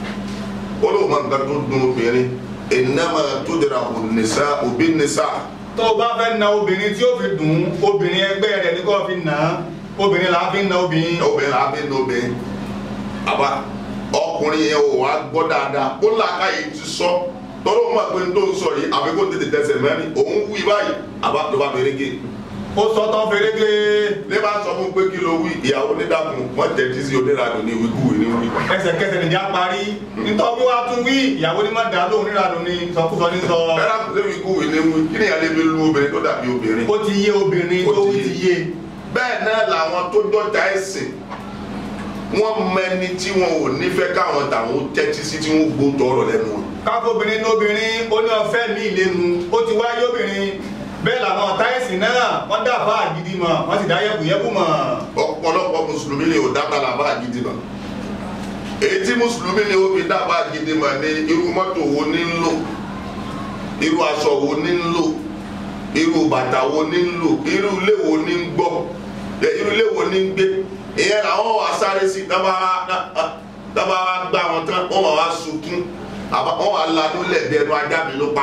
A: ó lóun máa ń gbà tó dùn obìnrin ìnáma tó dira ònìṣà òbí nìṣà
D: tó o bá fẹ́ na obìnrin tí ó fi dùn ún obìnrin ẹgbẹ́ rẹ̀ ní kó fi nà án obìnrin là á fi na obìnrin.
A: obìnrin la fi ń obìnrin àbá ọkùnrin yẹn ò wá gbọ́ dáadáa ó làákàyè ti sọ tọ́lọ́ mọ̀ pé n tó ń sọ yìí àbí kó tètè tẹsẹ̀ mẹ́rin òun wí báyìí àbá ló bá fèrè gé
D: ó sọ tán fèrègé
A: ní bá sọ fún pé kí ló wí ìyàwó nídàkùn wọ́n tẹ̀tí sí oníranù ní wíkúwì ní wí.
D: ẹsẹ̀kẹsẹ̀ nìjà parí nítorí wàá tún wí ìyàwó ní má dá lóhùn níranù ní sọkúsọ ní sọ.
A: bẹ́ẹ̀ náà lè wíkúwì ní wí kí ni ìyá lè fi lu obìnrin tó dàbí obìnrin.
D: ó ti yé obìnrin
A: Ó
D: tó
A: ti
D: ti
A: yé.
D: yé.
A: bẹ́ẹ̀ náà làwọn tó dọ́jà ẹ̀sìn wọ́n mẹni tí wọn ò nífẹ̀ẹ́ káwọn tàwọn tẹ́tí sí tí wọ́n gbó tọrọ lẹ́nu wọn.
D: káfóbìnrin lóbìnrin ó ní ọ̀fẹ́ mi ìlénu ó ti wáyé obìnrin bẹ́ẹ̀ làwọn táyẹ̀sì náà wọ́n dàbá àgídí mọ̀ wọ́n sì dá yẹ̀kùyẹ̀kù mọ̀.
A: ọ̀pọ̀lọpọ̀ mùsùlùmí lè ò dábàá làbá àgídí mọ̀ èyí tí mùsùlùmí lè ó fi dábàá àgídí mọ̀ ní irú mọ́tò wo ní ń lò irú aṣọ wo ní ń lò irú bàtà wo ní ń lò irú ilé wo ní ń gbọ́ ẹ, irú ilé wo ní ń gbé ìyẹn làwọn wà sáré sí dábàá gbá wọn tán wọn wà wá sunkún àbá- wọn wà lanú lẹ́ẹ̀dẹ́nu ajá mi ló pa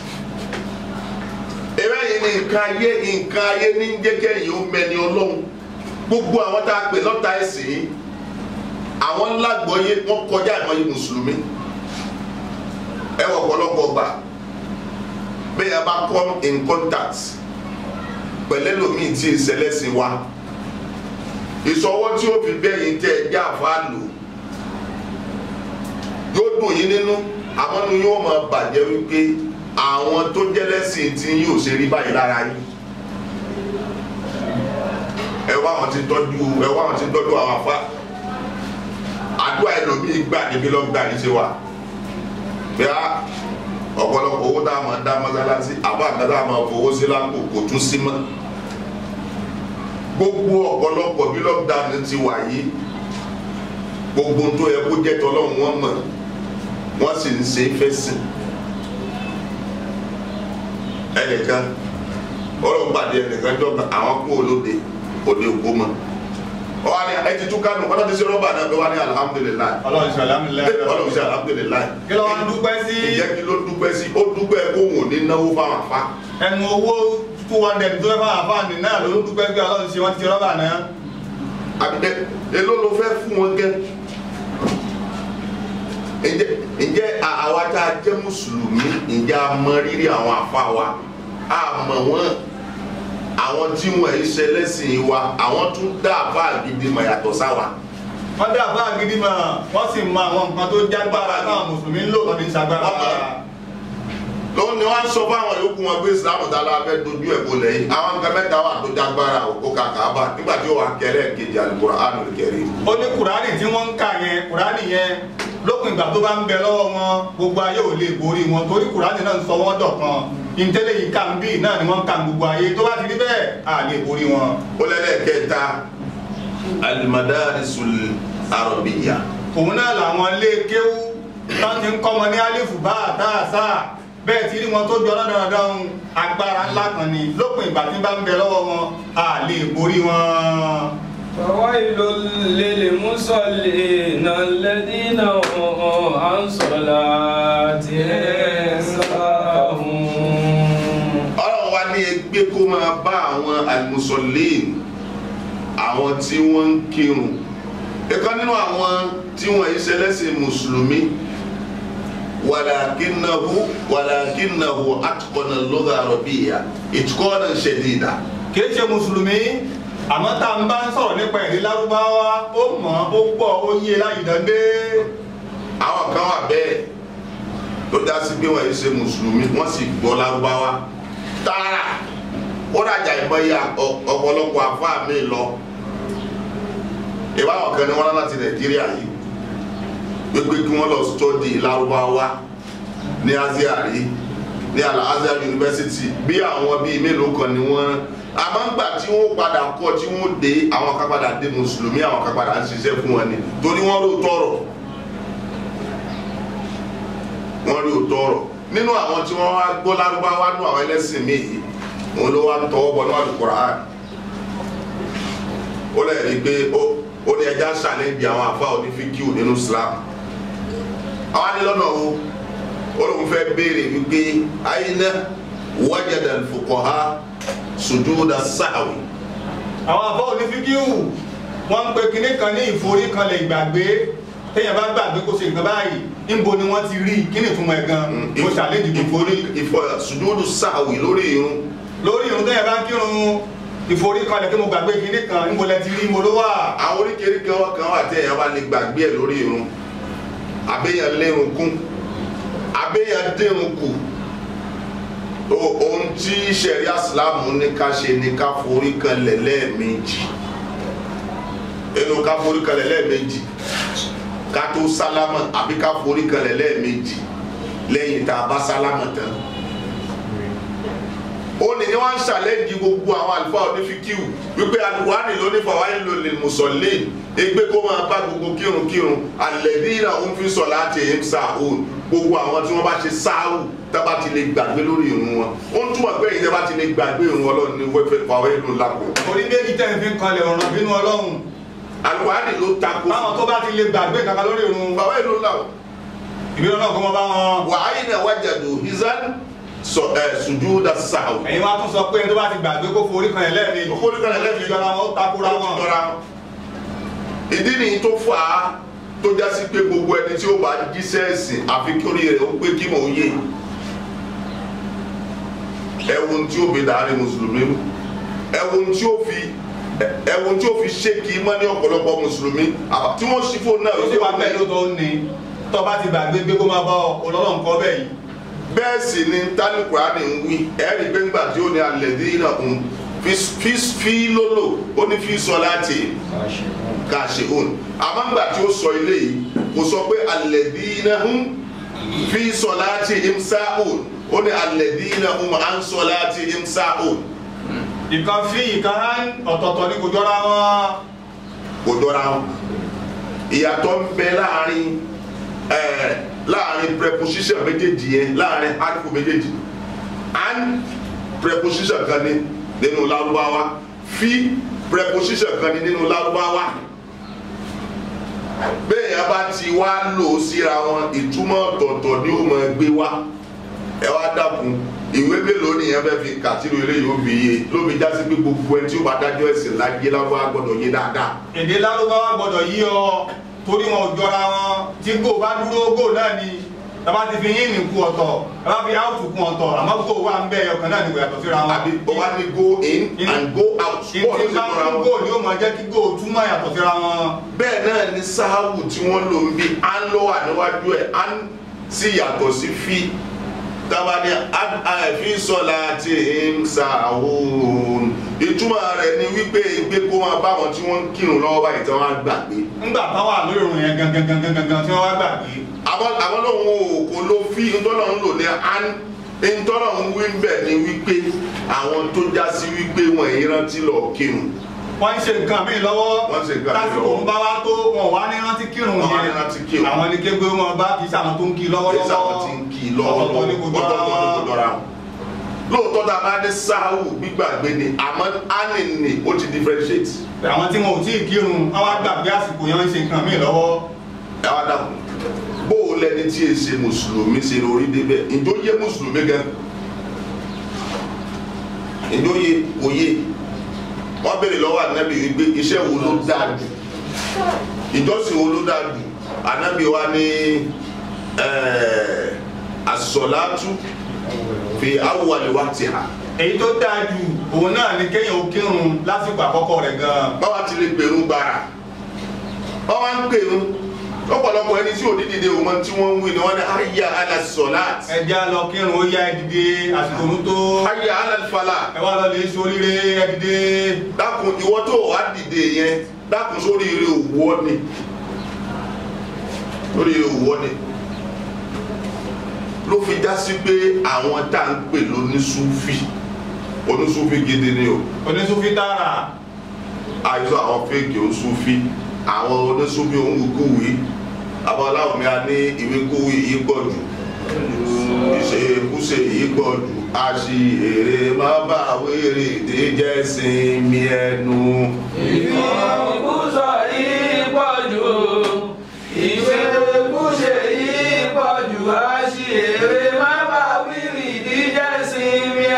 A: ewé yìí ni nǹkan ayé nǹkan ayé ní jẹ́kẹ́ yìí ó mẹni ọlọ́run gbogbo àwọn tá a pè lọ́ta ẹ̀sìn yìí àwọn lágbọ́yé wọ́n kọjá ìmọ̀ye mùsùlùmí ẹ wọ ọ̀pọ̀lọpọ̀ gbà bẹ́ẹ̀ yẹn bá come in contact pẹ̀lẹ́ lómìn tí ìṣẹlẹ́sìn wa ìṣọwọ́ tí ó fi bẹ́yìn tẹ́ ẹ já àfa lò yóò dùn yín nínú àmọ́ nu yóò máa bàjẹ́ wípé àwọn tó jẹ́lẹ́sìn tí yóò ṣe rí báyìí lára yín ẹ wá àwọn tí ń tọ́jú ẹ wá àwọn tí ń tọ́jú àwọn afá àdúrà ẹlòmíì gbà níbi lọ́gbà yìí ṣe wà bí a ọ̀pọ̀lọpọ̀ owó tá a máa dá mọ́sálásí àbá àgbàdo a máa fowó sí lápò kò tún sí mọ́ gbogbo ọ̀pọ̀lọpọ̀ bí lọ́gbà ti wà yìí gbogbo tó yẹ kó jẹ́ tọ́lọ́run wọn mọ̀ wọ́n sì ń ṣe é fẹ́ sìn ẹnìkan ọlọ́run pàdé ẹnìkan jọba àwọn kú olóde òde òkú mọ́ ọwọ́ ni ẹ ti tún kánú ọlọ́run ti ṣe rọ́bà náà pé wọ́n ní alihamudulilayi
D: ọlọ́run ṣe alámìlẹ́
A: ọlọ́run ṣe alihamudulilayi
D: kí ló wá ń dúpẹ́ sí
A: ìjẹ́ kí ló dúpẹ́ sí ó dúpẹ́ kó wò ní náwó fáwọn afá
D: ẹnu owó two hundred tó fẹ́ fún àfáàní náà ló ń dúpẹ́ pé ọlọ́run ṣe wọ́n ti ṣe rọ́bà náà.
A: àbídẹ èló ló fẹ́ fún wọn gẹ́ ǹjẹ́ ǹjẹ́ à- àwa tá a jẹ́ mùsùlùmí ǹjẹ́ a mọ rírì àwọn àfa wa a mọ̀ wọ́n àwọn tí wọ́n ẹ̀ ṣe lẹ́sìn wa àwọn tún dá àfa gidi mọ̀ yàtọ̀ sáwa
D: wọ́n dá àbá gidi mọ̀ wọ́n sì mọ àwọn nǹkan tó jágbára náà mùsùlùmí ń lò lọ́dún ìṣàgbára.
A: Ọmọ. lóun ni wọ́n sọ fáwọn yòókù wọn pé islam dala fẹ́ dojú ẹ̀ kó lẹ́yìn àwọn nǹkan mẹ́ta wà tó jágbára òkú kàkàbà nígbà tí ó wà kẹlẹ́ kejì Al-Qur'anul Karim
D: ó ní kùránì tí wọ́n ń kà yẹn kùránì yẹn lópin ìgbà tó bá ń bẹ lọ́wọ́ wọn gbogbo ayé ò lè borí wọn torí kùránì náà ń sọ wọ́n dọ̀kan ìtẹ́lẹ̀ yìí kà ń bì náà ni wọ́n ń kà ń gbogbo ayé tó bá ti rí bẹ́ẹ̀ à lè borí wọn.
A: ó lẹ́lẹ́kẹta al-madarisul arabiyya
D: òun náà làwọn ilé kéwú tán ti ń kọ́ wọn ní alifu bá àtàṣà bẹ́ẹ̀ tí rí wọn tó jọ dandan agbára ńlá kan ni lópin ìgbà tí bá ń bẹ lọ́wọ́ wọn à lè borí wọn.
C: فويل للمصلين الذين هم عن صلاتهم ساهون
A: ọlọ́run wa ní ẹgbẹ́ kó máa bá àwọn al-musallin àwọn tí wọ́n ń kírun ẹ̀kan nínú àwọn tí wọ́n yìí ṣẹlẹ́sìn mùsùlùmí wàlàkínnahu wàlàkínnahu atqana al-lugha al-arabiyya itqanan shadida
D: kìí ṣe mùsùlùmí àmọ́ tá n bá ń sọ̀rọ̀ nípa èdè lárúbáwá ó mọ̀ ó pọ̀ ó yé láyìí dande.
A: àwọn kan wà bẹ́ẹ̀ tó dá sí pé wọ́n yìí ṣe mùsùlùmí wọ́n sì gbọ́ lárúbáwá tààrà ó dàjà ìmọ̀ye ọ- ọ̀pọ̀lọpọ̀ àfáà mi lọ ìbáwọn kan ní wọn láti nàìjíríà yìí gbégbé kí wọ́n lọ stọ́dì lárúbáwá ní asia rí ní al-Azhar University bí àwọn bíi mélòó kan ni wọ́n àmọ́ ńgbà tí wọ́n padà kọ́ tí wọ́n dé àwọn kan padà dé mùsùlùmí àwọn kan padà ń ṣiṣẹ́ fún wọn ni torí wọ́n rò tọrọ wọ́n rí òótọ́ ọ̀rọ̀ nínú àwọn tí wọ́n wá gbọ́ lárúbáwá nú àwọn ẹlẹ́sìn míì yìí òun ló wá tọwọ́ bọ̀ níwájú Qur'an ó lè rí i pé ó ó ní ẹja ṣàlẹ́ǹdì àwọn àfa onífíkìú nínú Islam àwọn á ní lọ́nà o ó lóun fẹ́ béèrè wípé àyínà wajada al-fuqaha sujuda sahwi
D: àwọn àbọ̀ onífíkíhù wọ́n ń pe kinní kan ní ìforíkanlẹ̀ ìgbàgbé téèyàn bá gbàgbé kó ṣe nǹkan báyìí níbo ni wọ́n ti rí kí ni ìtumọ̀ ẹ̀ gan mo ṣàlejò ìforí
A: ìfọ sujudu sahwi lórí irun
D: lórí irun téèyàn bá ń kírun ìforíkanlẹ̀ kí mo gbàgbé kinní kan níbo lẹ ti rí mo ló wà.
A: àwọn oríkèéríkèé wọn kan wà tí èèyàn bá lè gbàgbé ẹ lórí irun àbẹ́yàn lérun kún àbẹ́yàn dérun kù O- ohun tí sẹ̀ríà sílámù ní ká ṣe ní ká forí kanlẹ̀ lẹ́ẹ̀mejì inú ká forí kanlẹ̀ lẹ́ẹ̀mejì ká tó sálámà àbí ká forí kanlẹ̀ lẹ́ẹ̀mejì lẹ́yìn tá a bá sálámà tán ó ní ní wọ́n ń ṣàlẹ́jì gbogbo àwọn àlùfáà onífíkíù wípé alukurani ló ní fàwa ìlò lè mùsọ̀lẹ́ ẹgbẹ́ kó máa bá gbogbo kírunkírun àlẹ́bí ìrà òun fi sọ láti ẹ̀ ń sa òun gbogbo àwọn tí wọ́n bá ṣe sáàwù tábà ti lè gbàgbé lórí irun wọn ó ń túmọ̀ pé ìyẹn tábà ti lè gbàgbé irun ọlọ́run ní wẹ́fẹ́ fàwa ìlò lápò
D: orí méjì tẹ̀ ń fi kanlẹ̀ ọ̀ràn bínú ọlọ́run
A: alukurani ló takò
D: báwọn tó bá ti lè gbàgbé kankan lórí irun
A: fàwa ìlò lápò
D: ìbínú ọlọ́run kọ́ mọ́ bá wọn.
A: wàhálì náà wájàdù hizan sọ ẹ sùjúdà sáàwù
D: ẹ̀yin wá tún sọ pé ẹni tó bá ti gbàgbé kó forí kanlẹ̀ lẹ́ẹ̀mejì
A: Kó forí kanlẹ̀ lẹ́ẹ̀mejì.
D: ìjọra wọn ó takora wọn.
A: jọra ìdí nìyí tó fà á tó já sí pé gbogbo ẹni tí ó bá jíṣẹ́ ẹ̀sìn àfi kí orí rẹ̀ ó pé kí mò ń yé ẹ̀wọ̀n tí ó fi dàárín mùsùlùmí mú ẹ̀wọ̀n tí ó fi ẹ̀wọ̀n tí ó fi ṣé kí mọ́ ní ọ̀pọ̀lọpọ̀ mùsùlùmí àbá- tí wọ́n ṣí fóònù náà
D: ó sì wá bẹ́ẹ̀ ló tó ń ní tó bá ti gbàgbé gbé kó máa bá ọ ọlọ́run kọ́ bẹ́ẹ̀ yìí.
A: bẹ́ẹ̀ sì ni tálíkùránì ń wí ẹ̀rí pé ńgbà tí ó ní alẹ́ dín náà ń fi fi lólò ó ní fi sọ láti kàṣe òun àmọ́ ńgbà tí ó sọ ilé yìí kò sọ pé alẹ́dínà ń fi sọ láti imsa òun ó ní alẹ́dínà ń à ń sọ láti imsa òun
D: ìkan fi ìkan hàn ọ̀tọ̀ọ̀tọ̀ ní kò jọra wọn.
A: kò jọra wọn ìyàtọ̀ ń bẹ láàrin ẹ̀ láàrin preposition méjèèjì yẹn láàrin arifu méjèèjì and preposition kan ní nínú lárúbáwá fi preposition kan ní nínú lárúbáwá bẹ́ẹ̀ yẹn bá ti wá lò ó síra wọn ìtumọ̀ ọ̀tọ̀ọ̀tọ̀ ni ó máa gbé wá ẹ wá dákun ìwé mélòó nìyẹn fẹ́ fi kàtírò eré yóò fi yé ló fi já sí pé gbogbo ẹni tí ó bá dájọ́ ẹ̀sìn láyé lárúbáwá gbọ́dọ̀ yé dáadáa
D: èdè lárúbáwá gbọ́dọ̀ yí ọ torí wọn ò jọra wọn tí gò bá dúró gò náà ni tàbá ti fi yín nìkú ọ̀tọ̀ tàbá fi áùtù kún ọ̀tọ̀ àmọ́ gò wà ń bẹ ọkàn náà ni kò yàtọ̀ síra wọn.
A: àbí ó wá ní go in and go out
D: ìtì
A: bọ́ọ̀lù sí
D: bá
A: fúnra
D: ń
A: wọn.
D: gò ni ó máa jẹ́ kí gò túmọ̀ yàtọ̀ síra wọn.
A: bẹ́ẹ̀ náà ni sáháwù tí wọ́n lò ń bí à ń lọ́wọ́ àníwájú ẹ̀ à ń sì yàtọ̀ sí fi tabani àfi sọlá ti ń sàhùn ìtumọ̀ rẹ̀ ni wípé ìgbé kó máa bá wọn tí wọ́n ń kírun lọ́wọ́ báyìí tí wọ́n á gbàgbé
D: ńgbà tán wà lórí ìròyìn yẹn gangan gangan gangan tí wọ́n wá gbàgbé.
A: àwọn àwọn lòun ò kò ló fi ntọ́nà ń lò ní an ntọ́nà ń wí bẹ́ẹ̀ ni wípé àwọn tó já sí wípé wọn èyí rántí lọ kírun
D: wọ́n ń ṣe nǹkan míì lọ́wọ́
A: Wọ́n ń ṣe nǹkan míì
D: lásìkò
A: lọ́wọ́.
D: ń bá wá tó wọn wá ní rántí kírun
A: Wọ́n wá ní
D: yẹn
A: rántí kírun.
D: àwọn ní kégbé wọn bá kì í sàwọn tó ń kí lọ́wọ́lọ́wọ́
A: ẹsẹ àwọn tí ń kí i lọ́wọ́
D: ọ̀tọ̀ọ̀tọ̀ ní kò jọra
A: ọ̀tọ̀ọ̀tọ̀ ní kò
D: wọn.
A: jọra wọn. lóòótọ́ tá a bá dé sáhù gbígbàgbé ni àmọ́ ánì ni ó ti differentiate.
D: àwọn tí wọn ò tí ì kírun wọn wá gbàgbé àsìkò yẹn ń ṣe nǹkan míì lọ́wọ́
A: ẹ wá dáhùn bó o lẹni tí e ṣe mùsùlùmí ṣe lórí débẹ̀ ìjọ yé mùsùlùmí gan ìjọ yé kò yé wọ́n béèrè lọ́wọ́ ànábì wípé iṣẹ́ wo ló dáa jù ìjọsìn wo ló dáa jù ànábì wa ní ẹ̀ẹ́ àsọ̀látú fi awwali waqtiha
D: èyí tó dáa jù òun náà ni kéèyàn ó kírun lásìkò àkọ́kọ́ rẹ̀ gan-an
A: báwa ti lè pèrún gbàrà báwa ń pèrún lọ́pọ̀lọpọ̀ ẹni tí òdìdí de òun tí wọ́n ń wí ni wọ́n ní hayya ala salat
D: ẹjẹ́ á lọ kírun ó yá ẹ dìde àsìkò òun tó
A: hayya ala falah
D: ẹ wá lọ lè ṣoríire ẹ dìde
A: dákun ìwọ tó wà dìde yẹn dákun sórí ire òwò ni sórí ire òwò ni ló fi já sí pé àwọn tá à ń pè lónísúfì onísúfì gidi ni o
D: onísùfí tààrà
A: àìsàn àwọn fèkì onísúfì àwọn onísúfì òǹkùwì àwọn aláwọ̀ mi a ní ìwékúwì yìí pọ̀ jù ìṣekúṣe yìí pọ̀ jù àṣìírè má bà wéré ìdíjẹ́ sinmi ẹnu.
C: ìfọ̀kúsọ yìí pọ̀ jù ìfẹ́kúṣe yìí pọ̀ jù àṣìírí má bá wíìrì díjẹ́ sinmi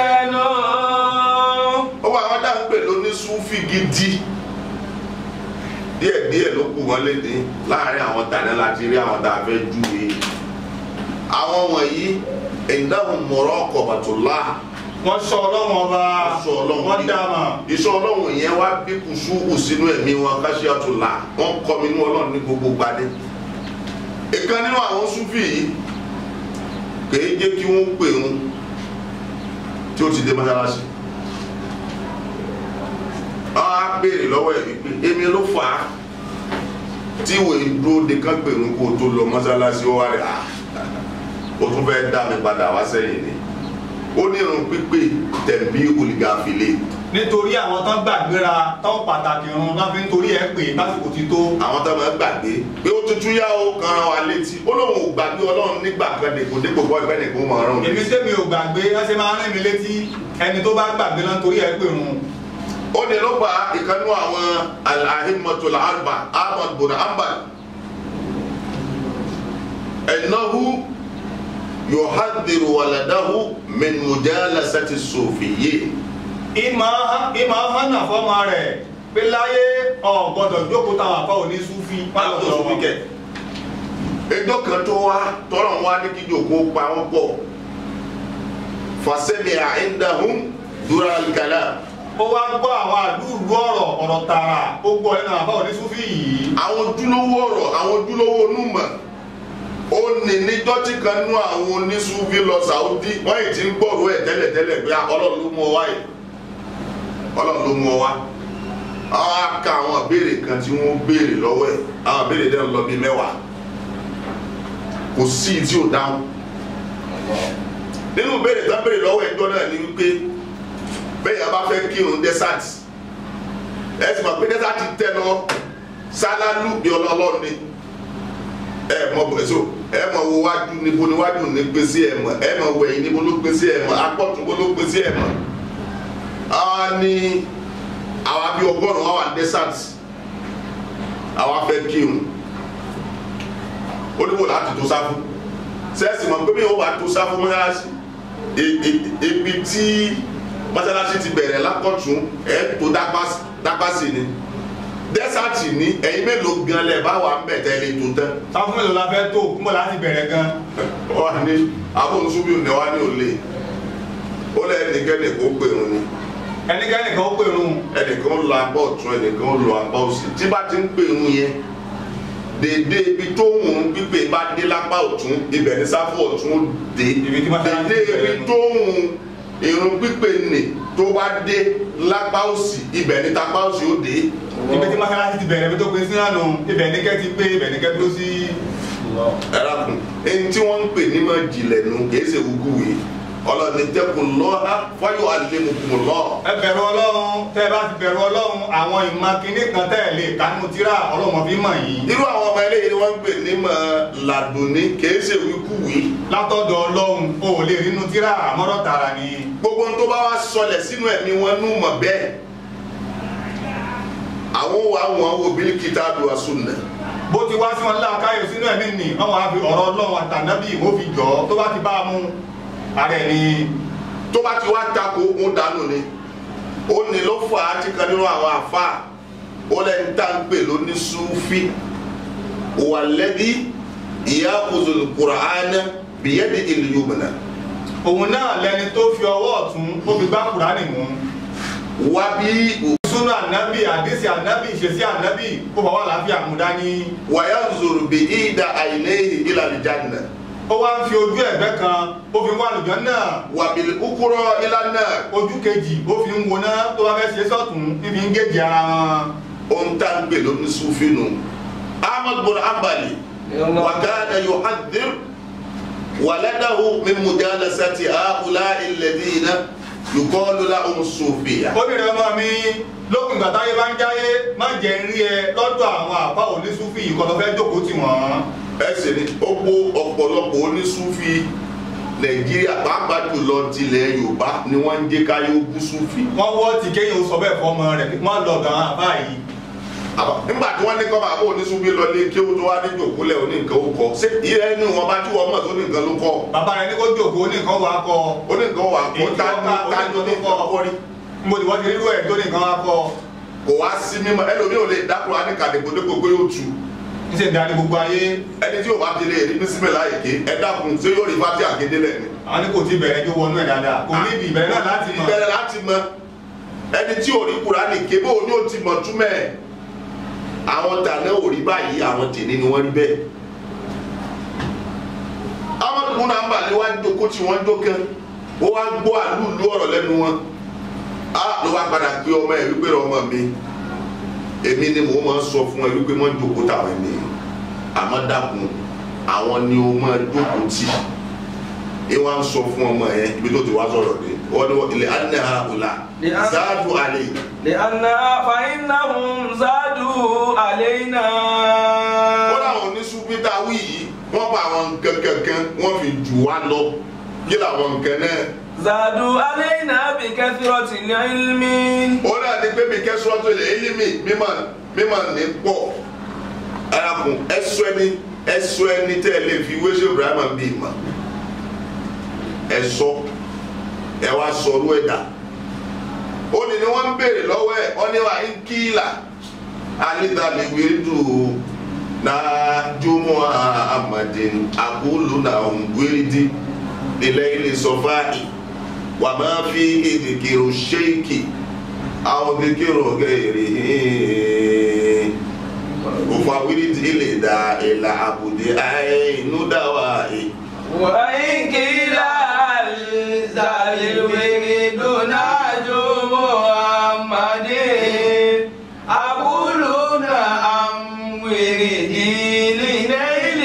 A: díẹ̀ díẹ̀ ló kù wọ́n léde láàrin àwọn tàní láti rí àwọn tá a fẹ́ júwe àwọn wọ̀nyí ìdáhùn mọ̀rọ̀ ọkọ̀bàtúlá
D: wọ́n sọ ọlọ́run ọba
A: sọ ọlọ́run
D: wọ́n dá mà
A: iṣẹ́ ọlọ́run yẹn wá bí kùsùkù sínú ẹ̀mí wọn káṣíọ́tùlá wọ́n kọ́ mi nínú ọlọ́run ní gbogbo gbadé ìkan nínú àwọn súfì yìí kèé jẹ́ kí wọ́n pè ń tí ó ti dé mọ́sálásí wọ́n á béèrè lọ́wọ́ ẹ̀ wípé èmi ló fà á tí ìwé dúró de kán pè ń kó tó lọ mọ́sálásí ó wá rẹ̀ à ó tún fẹ́ dá mi padà wá sẹ́yìn ni ó ní irun pípé tẹ̀m̀bí olùgàfilé
D: nítorí àwọn tán gbàgbéra tán pàtàkì irun náà fi ń torí ẹ pé lásìkò ti tó
A: àwọn tó máa ń gbàgbé pé ó tuntun yá ó kan ara wa létí ó lóun ò gbàgbé ọlọ́run nígbà kan dèkò dépò bọ́ ìfẹ́ nìkan máa rán
D: èmi tẹ́mi ò gbàgbé ẹ ṣe máa ń rìn mí létí ẹni tó bá gbàgbé náà torí ẹ pé irun
A: ó ní ló fa ìkànnú àwọn alahimatul arba ahmad bin hanbal ẹnáhu yuhadiru waladahu min mujalasati sufiyyin
D: ìmọ̀ ìmọ̀ hànà fọ́mọ rẹ̀ pé láyé ọ̀ gbọ́dọ̀ jókòó táwọn àfa òní súfì
A: pálọ̀ tó fi kẹ̀. ẹjọ́ kan tó wá tọ́lọ̀ wá ní kí jòkó pa wọ́n pọ̀ fasẹ́mi àìndàhùn dúrà kàlà
D: ó wá gbọ́ àwọn àdúrú ọ̀rọ̀ ọ̀rọ̀ tààrà ó gbọ́ nínú àfa òní súfì yìí
A: àwọn ojúlówó ọ̀rọ̀ àwọn ojúlówó onúmọ̀ ó ní níjọ́ tí kan nú àwọn oníṣúfì lọ sàúdí wọ́n yìí ti ń gbọ́rọ̀ ẹ̀ tẹ́lẹ̀tẹ́lẹ̀ pé ọlọ́run ló mú ọ wá yìí ọlọ́run ló mú ọ wá àwọn aka àwọn ìbéèrè kan tí wọ́n béèrè lọ́wọ́ ẹ̀ àwọn ìbéèrè dẹ́nu lọ bíi mẹ́wàá kò sí tí ò dáhùn nínú ìbéèrè tó ń béèrè lọ́wọ́ ẹjọ́ náà ni wípé bẹ́ẹ̀ yẹn bá fẹ́ kírun desert ẹ sì mọ̀ pé desert tẹ̀ lọ sálálù bí ọlọ́ọ̀lọ́ ni ẹ mọ bẹ̀sọ ẹ mọ wo wájú níbo ni wájú ní gbèsè ẹ mọ ẹ mọ wo ẹ̀yìn níbo ló gbèsè ẹ mọ apọ̀tún bó ló gbèsè ẹ mọ. àwa ní àwa bí ọgọ́rùn-ún àwa desert àwa fẹ́ kírun ó níbo láti tó sáfù sẹ́ẹ̀sì mọ̀ pé bí wọ́n bá tó sáfù mọ́sálásí ibi tí mọ́sálásí ti bẹ̀rẹ̀ lápọ̀tún ẹ̀ tó dápá sí ni dẹ́sàtì ní ẹ̀yin mélòó gan lẹ̀ bá wà ń bẹ̀ tẹ́lẹ̀ tó tán.
D: sáfún mélòó la fẹ́ tó kúmọ̀ láti bẹ̀rẹ̀ gan
A: wà ní abóhùnsúbí òní wà ní òlé ó lẹ́ ẹnikẹ́ni kó pè wọn ni
D: ẹnikẹ́ni kan ó pè rún
A: ẹnìkan ń lọ apá ọ̀tún ẹnìkan ń lọ apá òsì tí bá ti ń pè wọn yẹn dèdè ibi tó ń wùn pípé bá dé lápá ọ̀tún ibẹ̀ ní sáfù ọ̀tún dé
D: Ibi tí mọ́sálásí
A: dèdè
D: ti bẹ̀rẹ̀
A: ibi
D: nù.
A: tó ń wùn irun pípé nì tó bá dé lápá òsì ibẹ̀ ní tapá òsì ó dé
D: ibi tí mọ́sálásí ti bẹ̀rẹ̀ ibi tó pin sí náà nù ibẹ̀ ní kẹ́ ti pé ibẹ̀ ní kẹ́ dúró sí
A: ẹ̀rọ̀kùn ẹni tí wọ́n ń pè ní máa jìnlẹ̀ nù kìí ṣe wúkúwì ọlọ́ni tẹ́kùn lọ́ha fáyọ̀ àlẹ́mùkùn lọ́.
D: ẹ bẹ̀rù ọlọ́run tẹ́ ẹ bá ti bẹ̀rù ọlọ́run àwọn ìmọ̀ kínní kan tẹ́ ẹ lè kánú tíra ọlọ́run fi mọ̀ yìí
A: irú àwọn ọmọ eléyìí ni wọ́n ń pè ní máa làdùnní kìí ṣe wíkúwì.
D: látọ̀dọ̀ ọlọ́run o ò lè rínú tíra àmọ́rọ̀ tààrà ni
A: gbogbo ohun tó bá wá sọlẹ̀ sínú ẹ̀mí wọn nù mọ̀ bẹ́ẹ̀. àwọn wa wọn wo bílí kìtàbù wa sunna.
D: bó ti wá sí wọn láàkáyọ̀ sínú ẹ̀mí nì wọ́n wá fi ọ̀rọ̀ ọlọ́run àtànábì ìwò fi jọ tó bá ti bá a mú ara ẹ̀ ni
A: tó bá ti wá tako ogun dànù ni ó ní ló fà á ti kan nínú àwọn àfa ó lẹ́ni tá à ń pè lóní súfì wàlẹ́bí ìyá òzòlù kùránà bìyẹ́dì ìlú yomùnà
D: òun náà lẹni tó fi ọwọ́ ọ̀tún ó fi gbá kùránì mú
A: wá bí
D: súnú ànábì àdísì ànábì ìṣesí ànábì kó fọwọ́ àlàáfíà mú dání
A: wàyà zòrò bí ìdá àìlẹ́yìn ìlànà ìjànà
D: ó wá ń fi ojú ẹ̀gbẹ́ kan ó fi ń wá àlùjọ náà
A: wàbìlì kúkúrọ̀ ìlànà
D: ojú kejì ó fi ń woná tó bá fẹ́ ṣe sọ́tún níbi ń gèjì ara wọn.
A: ohun tá à ń pè lóní súfì nù ahmad bin ambali wàkàdà yóò hàdìr wàlẹ́dàhù mímúdàlá sátì àhùlá ìlẹ̀dínà yùkọ́lù láhùn sùfìyà.
D: obìnrin ọmọ mi lókun ìgbà táyé bá ń jáyé má jẹ́ ń rí ẹ lọ́dọ̀ àwọn àpá onísúfì ìkọlọ́ fẹ́ jókòó tì wọ́n.
A: ẹsẹ̀ ni ó kó ọ̀pọ̀lọpọ̀ onísúfì nàìjíríà pàápàá jùlọ tilẹ̀ yorùbá ni wọ́n ń jẹ́ káyọ̀ bú súfì.
D: wọ́n wọ́ ti kéyìn ó sọ bẹ́ẹ̀ fọmọ rẹ̀ wọ́n lọ gan àbá yìí.
A: Àbá, nígbà tí wọ́n ní kọ́ bàbá onísúfì lọ lé kí ó tó wá ní jòkólẹ̀ oní nǹkan ó kọ́ ṣé ìrẹ́ ní wọn bá tí wọ́n mọ̀ tó ní nǹkan ló kọ́
D: bàbá rẹ̀ ní kó jókòó ní nǹkan wàá kọ
A: oní nǹkan wà kó
D: Èyí tí
A: tá
D: wọ́n ká
A: tá ní
D: oníkan tó
A: nǹkan
D: kọ́.
A: kọ́ rí.
D: mo ti wọ́n ti rírú ẹ̀ tó ní nǹkan wàá kọ
A: kò wá sí mímọ́ ẹlòmíì ò lè dákúrò á ní kàdégbòdégbò pé yóò tu
D: ń ṣe darí gbogbo ayé
A: ẹni tí yóò bá ti lè rí bísímẹ̀ láyè ké ẹ dákun ṣé yóò rí fati àgédé lẹ̀ ni.
D: àwọn ní kò tí bẹ̀rẹ̀ jó wọnú ẹ̀ dáadáa kò ní ìdí ìbẹ̀rẹ̀ náà láti mọ̀
A: ìbẹ̀rẹ̀ láti mọ ẹni tí ò rí Kùránì ké bó ní ó ti mọ̀ túmẹ̀ ẹ̀ àwọn tàná ò rí báyìí àwọn tèmi ni wọ́n rí bẹ́ẹ̀. amadu múna ń bà ní wá jókòó tí wọ́n jó kan ó wá gbọ́ àlúùlú ọ̀rọ̀ lẹ́nu wọn á ló wá padà gbé ọmọ ẹ̀ wípé ọmọ mi èmi ni mò ń máa sọ fún ẹ wípé wọ́n jókòó táwọn ẹni àmọ́ dàkún àwọn ni ó máa jókòó tì ẹ wá ń sọ fún ọmọ yẹn ibi tó ti wá sọ̀rọ̀ dé wọ́n ní wọ́n ilẹ̀ anaha ọ̀la
C: لأن-
A: záàdù alẹ́
C: لأنها فإنهم زادوا علينا
A: wọ́n láwọn oníṣúpítà wí yìí wọ́n bá àwọn nǹkan kankan wọ́n fi jù wá lọ kí làwọn nǹkan náà
C: زادوا علينا بكثرة العلم
A: ó náà ní pé mi kẹ́sọ́ tó lè élímì mímọ̀ mímọ̀ ní pọ̀ ẹ̀rọ̀kùn ẹ̀sọ́ ẹni ẹ̀sọ́ ẹni tẹ́ ẹ lè fi wéṣọ Ibrahima bí ìmọ̀ ẹ̀sọ́ ẹ wá sọ̀rọ̀ ẹ̀dá ó ní ni wọ́n ń béèrè lọ́wọ́ ẹ̀ wọ́n ní wà ń kíìlà alídàlẹ́wé dùn náà jùmọ̀ àmàdín àkúlù náà ń gbérídì ilẹ̀ ilé sọfáì wà máa fi ìdìkìrò ṣéèkì àwọn ìdìkìrò gẹ̀ẹ́rì òfàwírí ilé dá ìlà àbùdé àìnúdàwà ì.
C: وإن قيل هل زال الورد ناج محمد أقول نعم وردي لنيل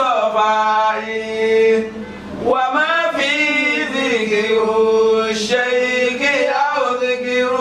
C: صفائي وما في ذكر الشيخ أو ذكر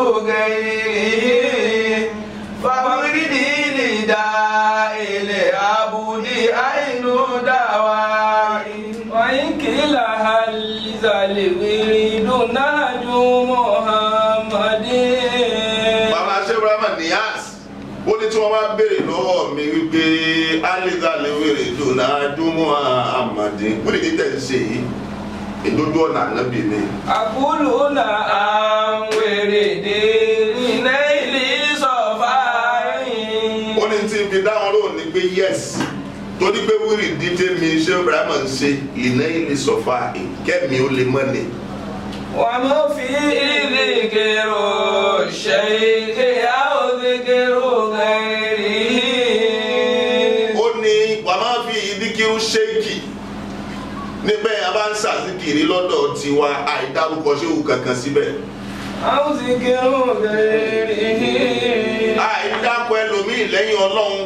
C: غيره فوردي لداء العبد عين دوائي وإن قيل هل زال الورد ناج محمد
A: bàbá sèbrahima nias ó ní tí wọ́n bá béèrè lọ́wọ́ mi wípé alídàlẹ́wèrè dùnà jùmọ̀ àmàdé wọ́n lè ní tẹ̀ ń ṣe yìí ìdójú ọ̀nà ànábì ni.
C: أقول نعم وردي لنيل صفائي
A: ó ní tí ibi dáhùn lóhùn ni pé yes torí pé wíìrì dídé mi ṣé ibrahima ń ṣe ìná ilé sọfà kẹ́mi ó lè mọ́ ni.
C: وما في ذكر الشيخ أو ذكر غيره
A: ó ní wà máa fi ìdíkírú ṣéèkì níbẹ̀ a bá ń ṣàzíkìrì lọ́dọ̀ tiwa àìdárúkọ ṣéwù kankan síbẹ̀
C: أو ذكر غيره
A: àìdákọ ẹlòmíì lẹ́yìn ọlọ́run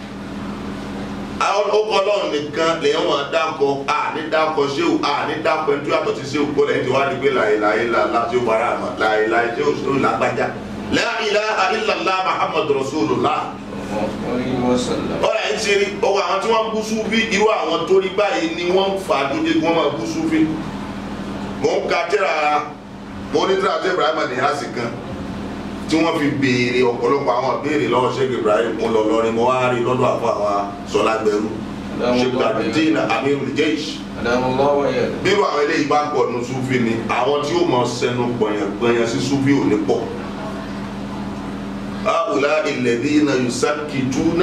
A: ọkọ ọlọ́run nìkan lèyàn wọn dákọ àní dákọ ṣéwù àní dákọ ẹni tó yàtọ̀ sí ṣéwù kó lẹ́yìn tí wàá di pé láyéláyé làlá tí ó bára àmọ́ láyéláyé tí ó ṣéwù lágbájá la ilaha illallah muhammadu rasulullah ọ̀rọ̀ ẹ̀ ń ṣe rí ọwọ́ àwọn tí wọ́n ń bú súfì irú àwọn tó rí báyìí ni wọ́n ń fà á tó dé kí wọ́n máa bú súfì mò ń ka tẹ́ra mo ní tẹ́ra tẹ́ Ibrahim Niyasi kan tí wọ́n fi béèrè ọ̀pọ̀lọpọ̀ àwọn béèrè lọ́wọ́ Sheikh Ibrahim mo lọ lọrin mo wá rí lọ́dọ̀ àfọ àwọn sọlágbẹ̀rú Sheikh Abdul Amirul Jaysh bírò àwọn eléyìí bá pọ̀ nu súfì ni àwọn tí ó mọ sẹnu gbọ̀nyàn sí súfì ò ní pọ̀ هؤلاء الذين يسكتون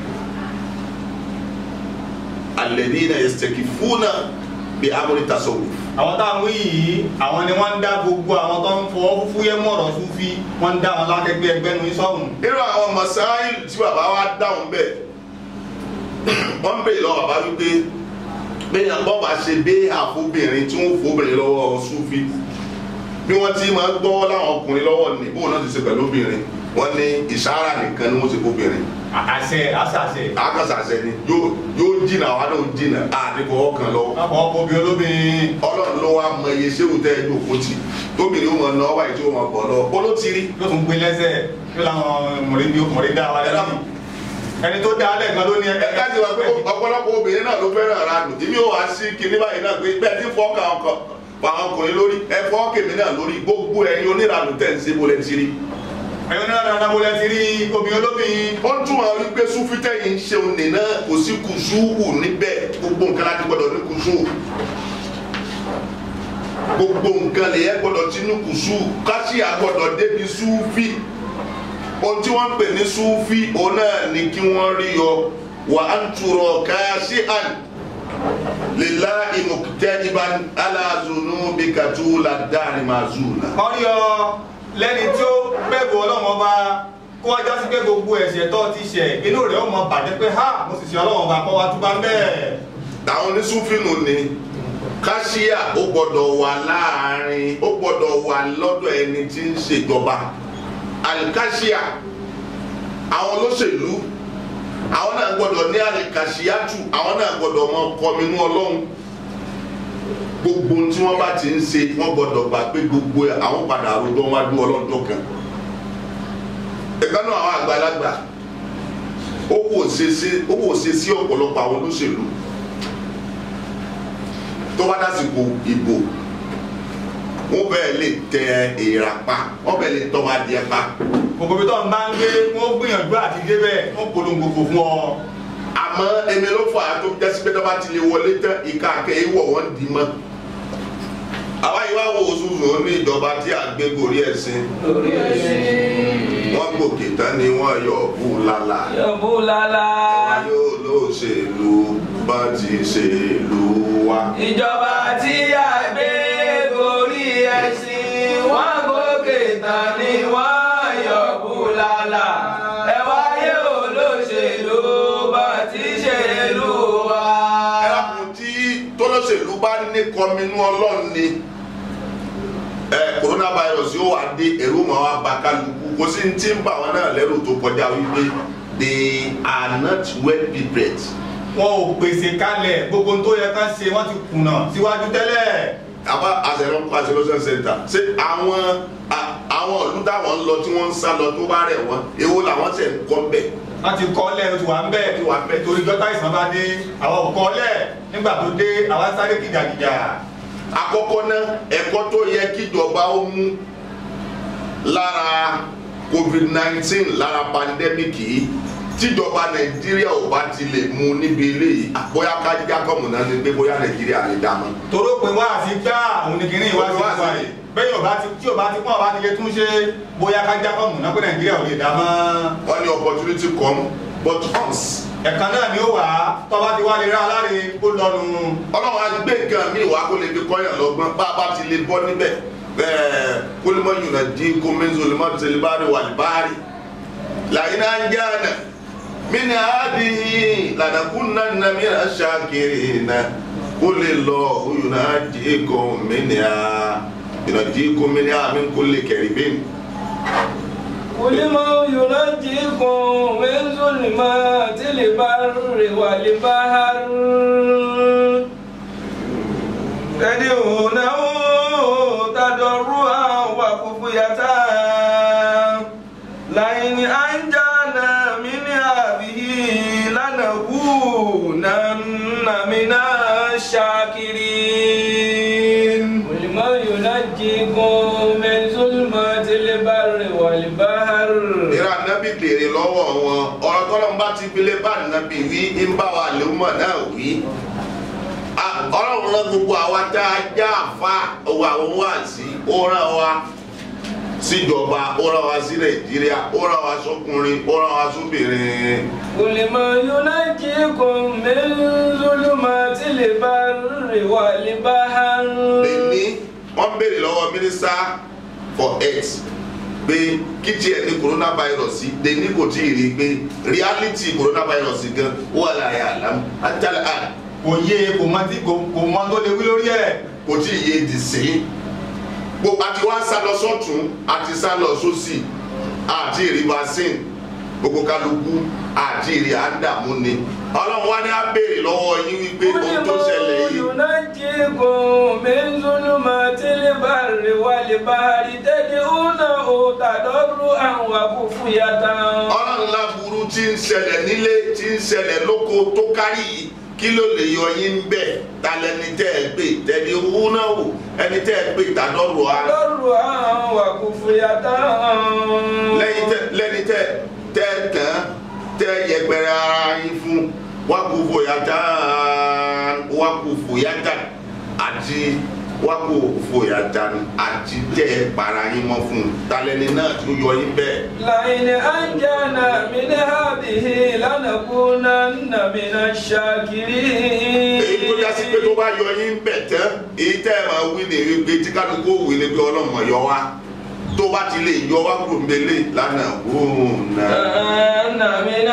A: الذين يستكفون بأمر التصوف
D: àwọn táwọn wí yìí àwọn ni wọ́n ń dá gbogbo àwọn tó ń fọwọ́ fúyẹ́ mọ̀rọ̀ súnfí wọ́n ń dá wọn lákẹ́gbẹ́ ẹgbẹ́ nu sọ́hùn
A: irú àwọn masáìlì tí bàbá wa dáhùn bẹ́ẹ̀ wọ́n ń bèèrè lọ́wọ́ bàbá wípé bẹ́ẹ̀ bọ́ bá ṣe dé àfobìnrin tí wọ́n fobìnrin lọ́wọ́ súnfí bí wọ́n ti máa gbọ́ láwọn ọkùnrin lọ́wọ́ ní bóun náà ti ṣe pẹ̀lú obìnrin wọ́n ní ìṣáárà nìkan ni wọ́n ṣe fobìnrin
D: àṣẹ àṣàṣẹ
A: akásàṣẹ ni yóò yóò jìnnà àwọn náà jìnnà àdìpọ̀ ọkàn lọ
D: ọkọ̀ ọkọ̀ obì olóbìnrin
A: ọlọ́run ló wá mọ iye ṣéwù tẹ́ ẹ jókòó tì tóbìnrin ó mọ ná ọba yìí tí ó mọ bọ̀ lọ ó ló ti rí
D: yóò tún gbé lẹ́sẹ̀ yóò láwọn mọ̀rẹ́bí mọ̀rẹ́ dá wa lẹ́nu ẹni tó dá alẹ́ gan ló ní
A: ẹ ká ti wá pé ọ̀pọ̀lọpọ̀ obìnrin náà ló fẹ́ràn ara nù tí mi ò wá sí kinní báyìí náà pé bẹ́ẹ̀ tí fọ́ kàn ọkọ̀ pa àwọn ọkùnrin lórí ẹ fọ́ kèmí náà lórí gbogbo ẹ̀yin oníranù tẹ̀ ń ṣe bó lẹ́ ti rí.
D: ẹ̀yin náà dáadáa mo lẹ ti rí obì olóbìnrin
A: ó ń túmọ̀ wípé súfítẹ́ yìí ń ṣeun nìna kò sí kùsùwù níbẹ̀ gbogbo nǹkan láti gbọ́dọ̀ ní kùsùwù gbogbo nǹkan lè yẹ gbọ́dọ̀ tí ní kùsùwù káṣíà gbọ́dọ̀ débi súfì ohun tí wọ́n ń pè ní súfì òun náà ni kí wọ́n rí yọ wà á ń turọ̀ káyásí àn lèlá ìmùkútẹ́nibà aláàzùnú bí kàtú ládàrí màzúùnà.
D: kọ́ rí ọ lẹ́ni tí ó bẹ̀rù ọlọ́run ọba kó wá já sí pé gbogbo ẹ̀ṣẹ̀ tó ti ṣẹ̀ inú rẹ̀ ó mọ bàjẹ́ pé ha mo sì ṣe ọlọ́run ọba kọ́ wa túbá ń bẹ́ẹ̀.
A: àwọn onísúfìnù ni káṣíà ó gbọ́dọ̀ wà láàrin ó gbọ́dọ̀ wà lọ́dọ̀ ẹni tí ń ṣèjọba àlìkáṣíà àwọn olóṣèlú àwọn náà gbọ́dọ̀ ní àlìkáṣíàtù àwọn náà gbọ́dọ̀ mọ kọminú ọlọ́run gbogbo ohun tí wọ́n bá ti ń ṣe wọ́n gbọ́dọ̀ gbà pé gbogbo ẹ̀ àwọn padà àròjọ wọn adú ọlọ́run tó kàn ẹ̀ka náà àwọn àgbàlagbà ó wò ṣe sí ó wò ṣe sí ọ̀pọ̀lọpọ̀ àwọn olóṣèlú tó bá dásìkò ìbò wọ́n bẹ́ẹ̀ lè tẹ èèrà pa wọ́n bẹ́ẹ̀ lè tọ́ wa díẹ̀ pa
D: gbogbo ibi tó ń bá ń gbé wọ́n gbìyànjú àti débẹ̀ wọ́n polongo kò fún ọ.
A: àmọ́ ẹni ló fà á tó jásí pé tó bá ti lè wọlé tán ìka àkẹ́yẹ wọ̀ wọ́n dì í mọ́ àwa yìí wá wo òṣùṣù ní ìjọba tí à ń gbé gorí ẹ̀sìn
C: lórí ẹ̀sìn.
A: wọ́n gòkè tán ni wọ́n yọ ọ̀bù lálá
C: yọ̀bù lálá.
A: wọ́n yóò lóṣèlú bá ti ṣèlú wa.
C: ìjọba tí a gbé gorí ẹ̀sìn wọ́n gòkè tán ni wọ́n yọ̀bù lálá. ẹ wáyé olóṣèlú bá ti ṣèlú wa.
A: ẹlẹ́kùn tí tólóṣèlú bá ní kọminú ọlọ́run ni ẹ coronavirus yóò wá dé ẹ̀rù mọ́ wá bá kálukú kò sí ní tí ń bà wọn náà lẹ́rù tó kọjá wípé they are not well prepared.
D: wọn ò pèsè kalẹ̀ gbogbo ohun tó yẹ ká ṣe wọ́n ti kùnà síwájú tẹ́lẹ̀.
A: àbá àṣẹrán isolation center ṣé àwọn à- àwọn ìlú táwọn ń lọ tí wọ́n ń sá lọ tó bá rẹ̀ wọ́n èwo làwọn ṣe ń kọ́ bẹ̀.
D: wọ́n ti kọ́ lẹ̀ oṣù wa ń bẹ̀
A: Ó ti wà ń bẹ̀.
D: torí jọ́tà ìsàn bá dé àwọn ò kọ́ lẹ̀ nígbà tó dé àwa sáré kìjàkìjà.
A: àkọ́kọ́ náà ẹ̀kọ́ tó yẹ kíjọba ó mú lára covid nineteen lára pandemic yìí tíjọba nàìjíríà ò bá ti lè mú níbi eléyìí bóyá kájíká kọ́mù náà ni pé bóyá nàìjíríà lè dá mọ́.
D: toró pé wá àti gbá òun ni kìnìún wá sí
A: Wá sí
D: wá yìí bẹ́ẹ̀ ọba ti tí ọba ti pọ́n ọba ti lè tún ṣe bóyá ká já kọ́mù náà pé nàìjíríà ò lè dá mọ́.
A: wọ́n ní opportunity come but once
D: ẹ̀kan náà ni ó wà á tọ́ba ti wá lè rá aláre ó lọ́nu.
A: ọlọ́run á gbé nǹkan míì wá kó lè fi kọ́yàn lọ́gbọ́n bá a bá ti lè bọ́ níbẹ̀ bẹ́ẹ̀ kólímọ̀ yùnà dín kó mẹ́sàn-án lè má tẹ̀lé báàrí wà ní báàrí làyín náà ń jáàna mini adi lanakunna na mina shakirina kule lọ yùnà dín kó mini a yùnà dín kó mini a min kulli karibin.
C: قل من ينجيكم من ظلمات البر والبحر تدعونه تضرعا وخفية لئن أنجانا من هذه لنكونن من الشاكرين قل من ينجيكم من ظلمات البر والبحر
A: ìrà nábì béèrè lọ́wọ́ wọn ọ̀rọ̀ tọ́lọ́mù bá ti gbélé bá nábì wí ń bá wa lèmọ̀ náà wí. A- ọlọ́run rán gbogbo àwa tá a já àfa òwò àwọn wá sí ó rán wa síjọba ó rán wa sí nàìjíríà ó rán wa sọkùnrin ó rán wa sóbìnrin.
C: قل ما ينجيكم من ظلمات البر والبحر
A: lèmi wọ́n béèrè lọ́wọ́ mínísítà for health pé kí tiẹ̀ ní coronavirus lèmi kò tí ì rí i pé reality coronavirus gan wà láyé àlámù àtàlẹ́ àná.
D: kò yé kò mọ tí kò kò mọ tó lè wí lórí ẹ̀.
A: kò tí ì yé di sí gbogbo àti wá sá lọ sọ́tún àti sá lọ sósì àti ìrì vaccine gbogbo kálukú àti ìrì àdàmú ni ọlọ́run wá ní á béèrè lọ́wọ́ yín wípé ohun tó ṣẹlẹ̀ yìí
C: ينجيكم من ظلمات البر والبحر تدعونه تضرعا وخفية
A: ọlọ́run láburú tí ń ṣẹlẹ̀ nílé tí ń ṣẹlẹ̀ lóko tó kárí yìí kí ló lè yọ yín bẹ́ẹ̀ ta lẹni tẹ́ ẹ pè tẹ́ni owó náà wò ẹni tẹ́ ẹ pè tàdọ́rọ̀ á
C: تضرعا وخفية
A: lẹ́yìn tẹ́ lẹ́ni tẹ́ tẹ́ tán tẹ́ yẹpẹrẹ ara yín fún wákùfò yàtá wákùfò yàtá àti wá kó fòyà dànù àti tẹ́ ẹ para yín mọ́ fún un talẹ́ni náà tó yọ yín bẹ́ẹ̀.
C: لئن أنجانا من هذه لنكونن من الشاكرين
A: èyí tó já sí pé tó bá yọ yín bẹ̀ tán èyí tẹ́ ẹ máa wí ní wípé tí kálukú wí ni pé ọlọ́mọ yọ wá tó bá ti lè yọ wá kúrò mbẹ́lẹ̀ lánàá wóun náà.
C: أن من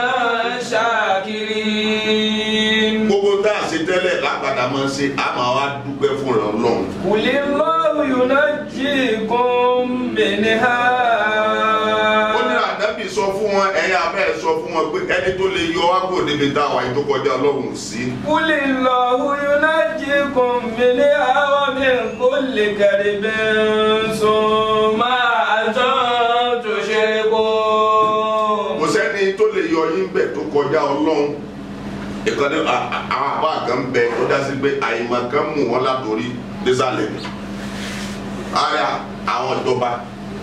C: الشاكرين
A: gbogbo tá a ṣe tẹ́lẹ̀ lágbàdá máa ń ṣe a máa wá dúpẹ́ fún rẹ̀ ọlọ́run.
C: قل الله ينجيكم منها
A: ó ní ànábì sọ fún wọn ẹ̀yin abẹ́ ẹ̀ sọ fún wọn pé ẹni tó lè yọ wá kúrò níbi táwa yìí tó kọjá ọlọ́run ò sí.
C: قل الله ينجيكم منها ومن كل كرب ثم أنتم تشركون
A: kò sẹ́ni tó lè yọ yín bẹ̀ tó kọjá ọlọ́run ìkànnì àwọn àbá kan bẹ tó dá sí pé àyìnbá kan mú wọn látòrí désàlẹ̀ ara àwọn ìjọba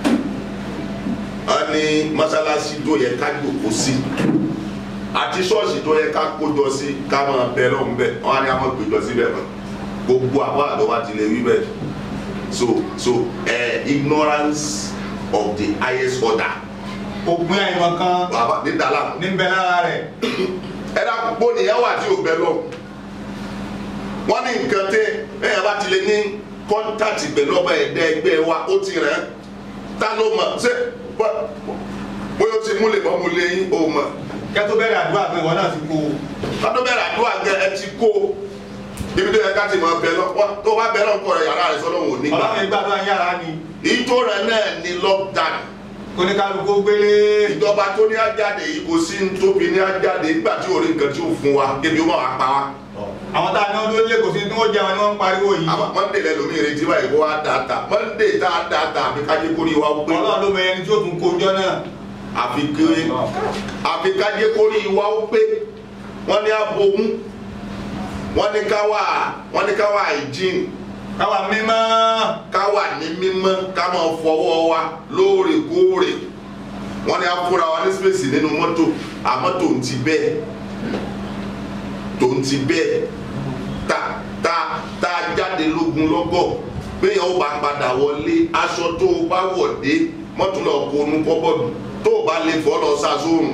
A: wọn ní mọ́sálásí tó yẹ ká jòkó sí àti ṣọ́ọ̀ṣì tó yẹ ká kójọ sí ká máa bẹ lọ́hùn bẹ́ẹ̀ wọn á ní àwọn gbèjọ síbẹ̀ mọ́ gbogbo àbá àdọ́wà ti lè wí bẹ́ẹ̀ so so uh, ignorance of the highest order
D: òpin àìmọ̀ kan
A: bàbá ní dàlá
D: ní bẹ lára rẹ̀
A: ẹ dákun pé nìyẹn wà tí ò bẹ lọ wọn ní nǹkan tẹ ẹyàn bá ti lè ní kọ́ńtàtì pẹ̀lú ọba ẹ̀dá ẹgbẹ́ wa ó ti rẹ̀ ta ló mọ̀ ṣé bọ́- bóyá ó ti múlẹ̀ mọ́ múlẹ̀ yín ó mọ̀
D: kẹ́ tó bẹ̀rẹ̀ àdúrà pé ìwọ náà ti kú o.
A: kátó bẹ̀rẹ̀ àdúrà gẹ ẹ ti kó ibi tó yẹ ká ti mọ̀ bẹ lọ wọ́n tó bá bẹ lọ́kọ̀ rẹ̀ yàrá rẹ̀ sọ́dọ̀ wò ní gbà
D: ọlọ́run gbàdúrà yàrá ni
A: ìjó rẹ̀ náà ní lockdown
D: kóníkálukú gbélé
A: ìjọba tó ní ajáde yìí kò sí ní tóbi ní ajáde nígbà tí orí nǹkan tí ó fún wa kébi ó máa wá pa wá.
D: àwọn tá a ní ọdún lé kò sí tí wọ́n jẹun ni wọ́n ń pariwo yìí
A: àmọ́ mọ́ndé lẹ́nu mi retí báyìí kó wá dáadáa mọ́ndé tá a dáadáa àfi kájé kórì wá pé
D: ọlọ́run ló mọ ẹni tí ó tún kó jọ náà
A: àfi kéré àfi kájé kórì wá pé wọ́n ní abomú wọ́n ní káwá wọ́n ní káwá hygiene
D: káwa mímọ́
A: káwá ní mímọ́ ká máa fọwọ́ wa lóòrèkóòrè wọ́n ní afúra wa ní space nínú mọ́tò àmọ́ tó ń ti bẹ́ẹ̀ tó ń ti bẹ́ẹ̀ ta ta ta jáde lógun lọ́gọ̀ bẹ́ẹ̀ ó bá padà wọlé aṣọ tó o bá wọ̀ dé mọ́tò lọ kó onú kọ́bọ̀dù tó o bá lè fọ́ lọ sá sóòrùn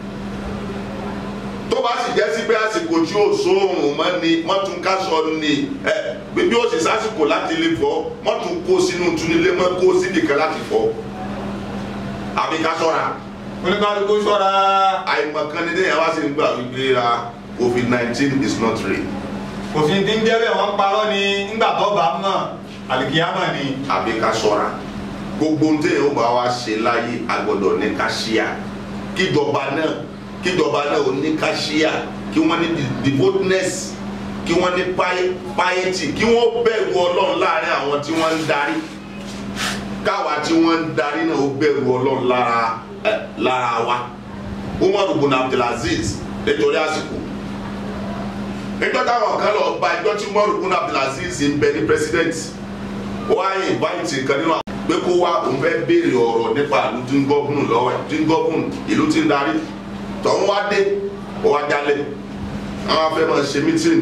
A: tó bá sì jẹ́ sí pé àsìkò tí ó sóòrùn mọ́ ni mọ́tún káṣọ ni ẹ bí ó sì sásìkò láti lè fọ́ mọ́tún kó sínú túnilé mọ́ kó síbìkan láti fọ́ àbí ká ṣọ́ra
D: kóníkálukú ṣọ́ra
A: àìmọ̀kan ní déyàn wá sí ń gbà wípé ra covid nineteen is not real
D: kò sí ti ń jẹ́ bẹ́ẹ̀ wọ́n ń parọ́ ni nígbà tó bá mọ̀ àlìkíyàmọ̀ ni
A: àbí ká ṣọ́ra gbogbo ohun téèyàn ó bá wá ṣe láyé agbọ́dọ̀ ní ká ṣíà kíjọba náà kíjọba náà ó ní ká ṣíà kí wọ́n ní de- devoutness kí wọ́n ní pi- piety kí wọ́n bẹ̀rù ọlọ́run láàrin àwọn tí wọ́n ń darí káwa tí wọ́n ń darí náà ó bẹ̀rù ọlọ́run lára ẹ̀, lára wa umar ibn abdulaziz nítorí àsìkò níjọ́ táwọn kan lọ bá ẹjọ́ tí umar ibn abdulaziz ń bẹ ní president wọ́n á invite kan nínú àwọn pé kó wá òun fẹ́ béèrè ọ̀rọ̀ nípa ìlú tí ń gọ́gùn lọ́wọ́ ẹ̀ tí ń gọ́gùn ìlú tí ń darí tọ́hún wá dé ó wá jálẹ̀ àwọn afẹ́ máa ṣe meeting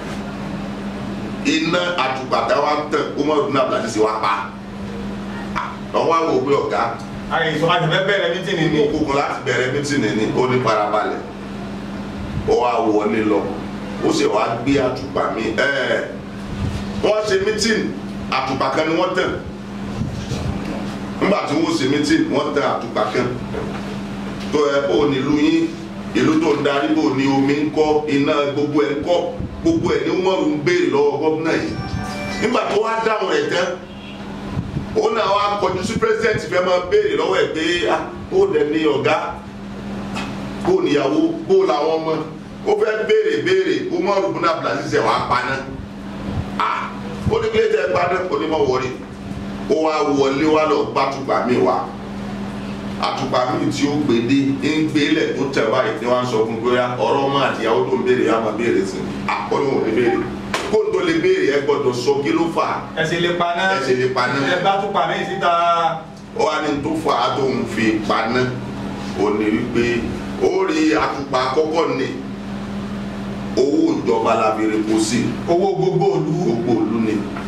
A: iná àtùpàtà wa ń tàn ó mọ̀ ọdún àbúlàdì sí wa pa àwọn wá wò pé ọ̀gá
D: àyè sọ àti fẹ́ bẹ̀rẹ̀ mítìnì ni
A: òkùnkùn láti bẹ̀rẹ̀ meeting ní ó ní farabalẹ̀ ó wá wọlé lọ ó sì wá gbé àtùpà mi ẹ̀ wọ́n ṣe meeting àtùpà kan ni wọ́n tàn nígbà tí wọ́n ṣe meeting wọ́n tàn àtùpà kan tó ẹ bó ní ìlú yín ìlú tó ń darí bó ní omi ń kọ́ iná gbogbo ẹ̀ ń kọ́ gbogbo ẹ̀ ní wọ́n ń béèrè lọ́wọ́ gómìnà yìí nígbà tó wá dáhùn rẹ̀ tán ó náà wá kọjú sí president fẹ́ máa béèrè lọ́wọ́ ẹ̀ pé ah ó dẹ̀ ní ọ̀gá bó níyàwó bó làwọn ọmọ ó fẹ́ béèrè béèrè ó mọ̀ rúbùn náà bìlà sísẹ̀ wàá paná ah ó ní kílé tẹ́ paná ó ní mọ̀ wọlé ó wá wọlé wá lọ gbàtúgbà mi wá àtùpà mi tí ó gbèdé ń gbélé tó tẹ̀ báyìí ni wọ́n á sọ fún bóyá ọ̀rọ̀ ọmọ àtìyàwó tó ń béèrè yà máa béèrè sí i àkọ́ni wọn ò ní béèrè kó n tó lè béèrè ẹ gbọ́dọ̀ sọ kí ló fà á
D: ẹsẹ̀ lè paná
A: ẹsẹ̀ lè paná
D: ẹ bá tún pa mí síta
A: ó wá ní tó fà á tó ń fi paná ó ní wípé ó rí àtùpà àkọ́kọ́ ni owó ìjọba la fi rè kó sí
D: owó gbogbo òlu
A: gbogbo òlu ni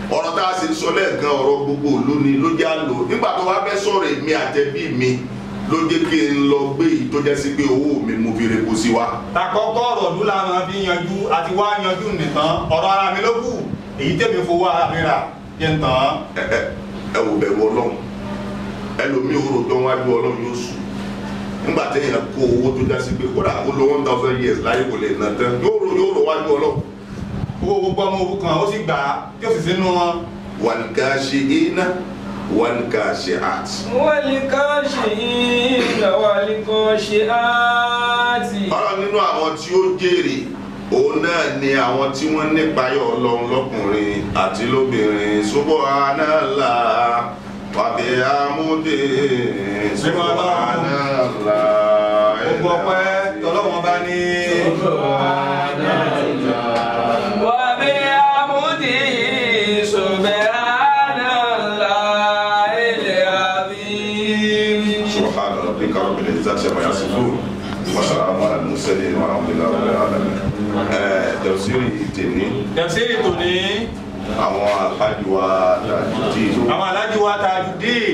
A: ọ̀rọ̀ tá a sì sọ lẹ́ẹ̀kan ọ̀rọ̀ gbogbo ìlú ni ló já lò nígbà tó wá fẹ́ sọ̀rọ̀ èmi àtẹ̀bí mi ló jẹ́ kí n lọ gbé èyí tó jẹ́ sí pé owó mi mo fi repo sí wa.
D: takọ́kọ́ ọ̀rọ̀ ọdún la máa fi yanjú àti wá yanjú nìkan ọ̀rọ̀ ara mi ló kù èyí tẹ̀mí fowó ara mi rà yẹn tán.
A: ẹ ẹ ẹ wò bẹ̀rù ọlọ́run ẹlòmíì òrò tó wájú ọlọ́run yóò sùn nígbà téèyàn kó owó tó já sí pé kódà kó lo one thousand years láyé kò lè nà tán yóò rò yóò rò wájú ọlọ́run.
D: owó gbogbo ọmọ òwú kan ó sì gbà á tí ó sì sínú wọn.
A: والكاشئين والكاشئات
C: والكاشئين والكاشئات
A: ọ̀rọ̀ nínú àwọn tí ó jèrè òun náà ni àwọn tí wọ́n nípayọ̀ ọlọ́run lọ́kùnrin àti lóbìnrin subhanallah wa bihamdihi subhanallah
D: gbogbo ọpẹ́ tọlọ́wọ́n bá ní.
C: وبحمده سبحان الله العظيم
A: سبحان ربك رب العزة عما يصفون وسلام على المرسلين والحمد لله رب العالمين ẹ̀ tẹ̀síìrì tèmi
D: tẹ̀síìrì tòní
A: àwọn alhaji wa dàdí
D: àwọn alájí wa Tajudeen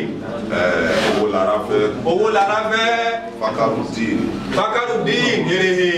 A: owó lára fẹ́
D: owó lára fẹ́
A: fakarudin
D: Fakarudeen Erehe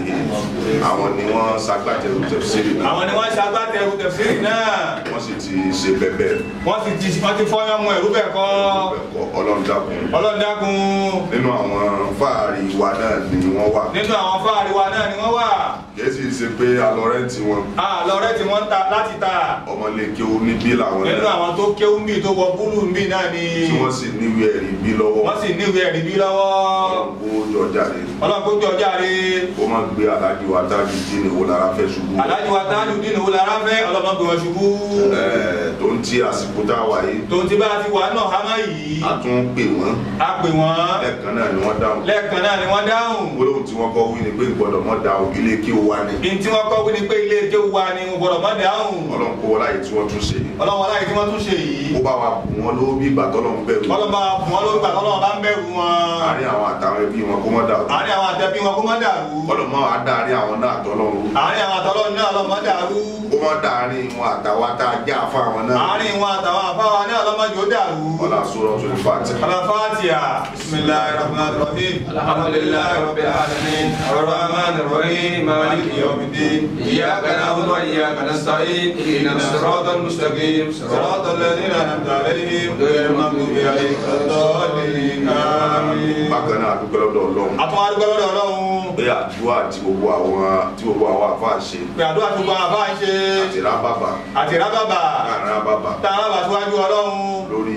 A: àwọn ni wọ́n ṣagbátẹrù tẹ̀síìrì náà
D: àwọn ni wọ́n ṣe agbátẹrù tẹ̀síìrì náà
A: wọ́n sì ti ṣe bẹ́bẹ́
D: wọ́n sì ti wọ́n ti fọ́yán mọ ẹ̀rú bẹ̀ kọ́
A: ẹ̀kọ́ ọlọ́run dákun
D: Ọlọ́run dákun
A: nínú àwọn fáàrí wa náà ni wọ́n wà
D: nínú àwọn fáàrí wa náà ni wọ́n wà
A: kìí sì ṣe pé alọ́rẹ́ǹtì wọn
D: àlọ́rẹ́ tí wọ́n ń ta láti ta
A: ọmọlé kí ó níbí làwọn
D: nínú
A: náà
D: àwọn tó kéwú ń bì tó wọ búlù ń bì náà ni
A: tí wọ́n sì níwèé ẹ̀rí bí lọ́wọ́
D: wọ́n sì níwèé ẹ̀rí bí lọ́wọ́
A: ọlọ́run kó jọ jáde
D: Ọlọ́run kó jọ járe
A: kó má gbé aláàjì wa dájú dín ní owó lára fẹ́ ṣubú
D: alájí wa Tajudeen owó lára fẹ́ Ọlọ́run gbé wọn ṣubú
A: Ẹ̀, tó ń tí àsìkò tá a wà yìí
D: tó ti bá a ti wà náà hámá yìí
A: a tún pè wọ́n
D: a pè wọ́n
A: lẹ́ẹ̀kan náà ni wọ́n dáhùn
D: lẹ́ẹ̀kan náà ni wọ́n dáhùn
A: gbólóhùn tí wọ́n kọ́ wí ni pé gbọ́dọ̀ mọ́ da ilé kí ó wá ní
D: ní tí wọ́n kọ́ wí ni pé ilé ẹjọ́ wa ni mo gbọ́dọ̀ má dáhùn
A: ọlọ́run kó wọlé ayé tí wọ́n tún ṣe yìí
D: ọlọ́wọ́n láyé tí wọ́n tún ṣe yìí
A: ó bá wa bù wọ́n lówó bí ìgbà tọ́lọ́run bẹ̀rù
D: ọlọ́ba fún wọn lórí gbàtọ́ ọlọ́wọ́n bá ń bẹ̀rù wọn
A: àárín àwọn àtàwọn ẹbí wọn kó mọ́ dà
D: àárín àwọn àtẹ̀bí wọn kó má dàrú
A: ọlọ́mọ àdáàrin àwọn náà tọ́lọ́run
D: àárín àwọn àtọ́lọ́ náà ọlọ́wọ́n má dàrú
A: kó mọ́ dàárín wọn àtàwọn tá a já fún àwọn náà
D: àárín wọn àtàwọn àfáwa náà ọlọ́wọ́n jò dàrú
A: ọlá sọ̀rọ̀ tó ní fàtí.
D: alafatiya bisimilahi rahman rahim alhamdulilayi rabbil alamin arrahman arrahim maliki yawmiddin iyyaka na'budu wa iyyaka nasta'in ihdinas siratal mustaqim siratal ladzina an'amta alaihim ghayril maghdubi alaihim waladdallin amin.
A: bákan náà dúpẹ́ lọ́dọ̀ ọlọ́run
D: àtúwọ́n adúgbò lọ́dọ̀ ọlọ́run
A: pé àdúrà tí gbogbo àwọn tí gbogbo àwọn àfáà ṣe
D: pé àdúrà tó gba àbá ń ṣe
A: àti rábàbà
D: àti rábàbà
A: láàrin rábàbà
D: tá a rábà síwájú ọlọ́run
A: lórí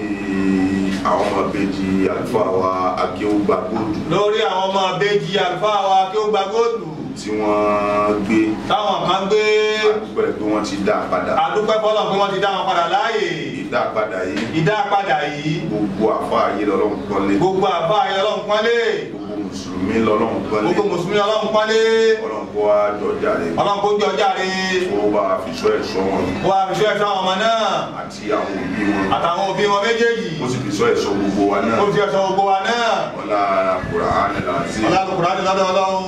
A: àwọn ọmọ ìbejì àlùfáà wa akéwùgbà góòdù
D: lórí àwọn ọmọ abéjì àlùfáà wa kí ó gba góòlù
A: tí wọ́n gbé
D: táwọn kan gbé
A: àdúpẹ́ pé wọ́n ti dá a padà
D: àdúpẹ́ fọlọ́ pé wọ́n ti dá wọn padà láàyè
A: ìdá padà yìí
D: ìdá padà yìí
A: gbogbo àfáà yìí lọ́lọ́run kọ́lé
D: gbogbo àbá ayé ọlọ́run pọ́nlé
A: gbogbo mùsùlùmí lọ́lọ́run kọ́lé
D: gbogbo mùsùlùmí ọlọ́run pọ́nlé
A: ọlọ́run kó wá jọjà rẹ̀
D: ọlọ́run kó jọ jáde
A: kó bá fi sọ ẹ̀ṣọ́ wọn
D: kó wá fi ṣọ́ ẹ̀ṣọ́ àwọn ọmọ náà
A: àti àwọn òbí wọn
D: àtàwọn òbí wọn méjèèjì
A: ó sì fi sọ ẹ̀ṣọ́ gbogbo wa náà
D: kó fi ẹ̀ṣọ́ gbogbo wa náà
A: ọlá Kùránì láti
D: ọlọ́run ní lọ́dọ̀ ọlọ́run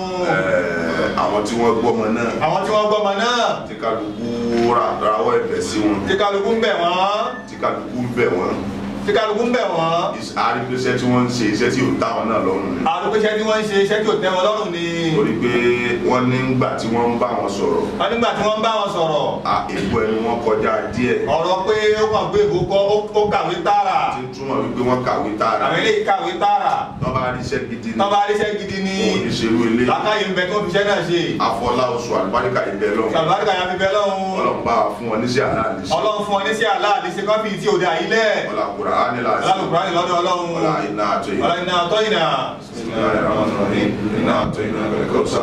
A: àwọn tí wọ́n gbọ́mọ náà
D: àwọn tí wọ́n gbọ́mọ náà
A: tí kálukú rà rawọ́ ẹ̀bẹ̀ sí wọn
D: tí kálukú ń bẹ̀ wọ́n
A: tí kálukú ń bẹ̀ wọ́n
D: tí kálukú ń bẹ̀ wọ́n
A: àrígbésẹ́ tí wọ́n ń ṣe iṣẹ́ tí ò dá wọn náà lọ́rùn ni
D: àdúgbòṣẹ́ tí wọ́n ń ṣe iṣẹ́ tí ò tẹ́ wọn lọ́rùn ni
A: torí pé wọ́n ní ńgbà tí wọ́n ń bá wọn sọ̀rọ̀
D: wọ́n nígbà tí wọ́n ń bá wọn sọ̀rọ̀
A: à, èpo ẹnu wọn kọjá díẹ̀
D: ọ̀rọ̀ pé ó kàn gbé ìbò kọ́ ó- ó kàwé tààrà
A: tí ń túmọ̀ wípé wọ́n kàwé tààrà
D: àwọn eléyìí kàwé tààrà
A: wọ́n bá ríṣẹ́ gidi ní
D: tọ́ bá ríṣẹ́ gidi ní
A: òun ní ṣerú ilé
D: lákàyè ń bẹ tó fi iṣẹ́ náà ṣe
A: afọlá oṣù àlùbáríkà ibẹ̀ lọ́wọ́
D: kàlùbáríkà yà fi bẹ lọ́hùn
A: ọlọ́run bá wa fún wọn níṣẹ́ aláàlẹ́ sí
D: ọlọ́run fún ọ ní sí àlá àdìsí kọ́fì tí òde àyílẹ̀
A: ọlá Kùránì láti
D: alálùkùránì lọ́dọ̀ ọlọ́run
A: ọlá iná àtọ yìí
D: ọlá iná ọtọ́ ìnà
A: iná àtọ iná bẹ̀rẹ̀ kọ́sà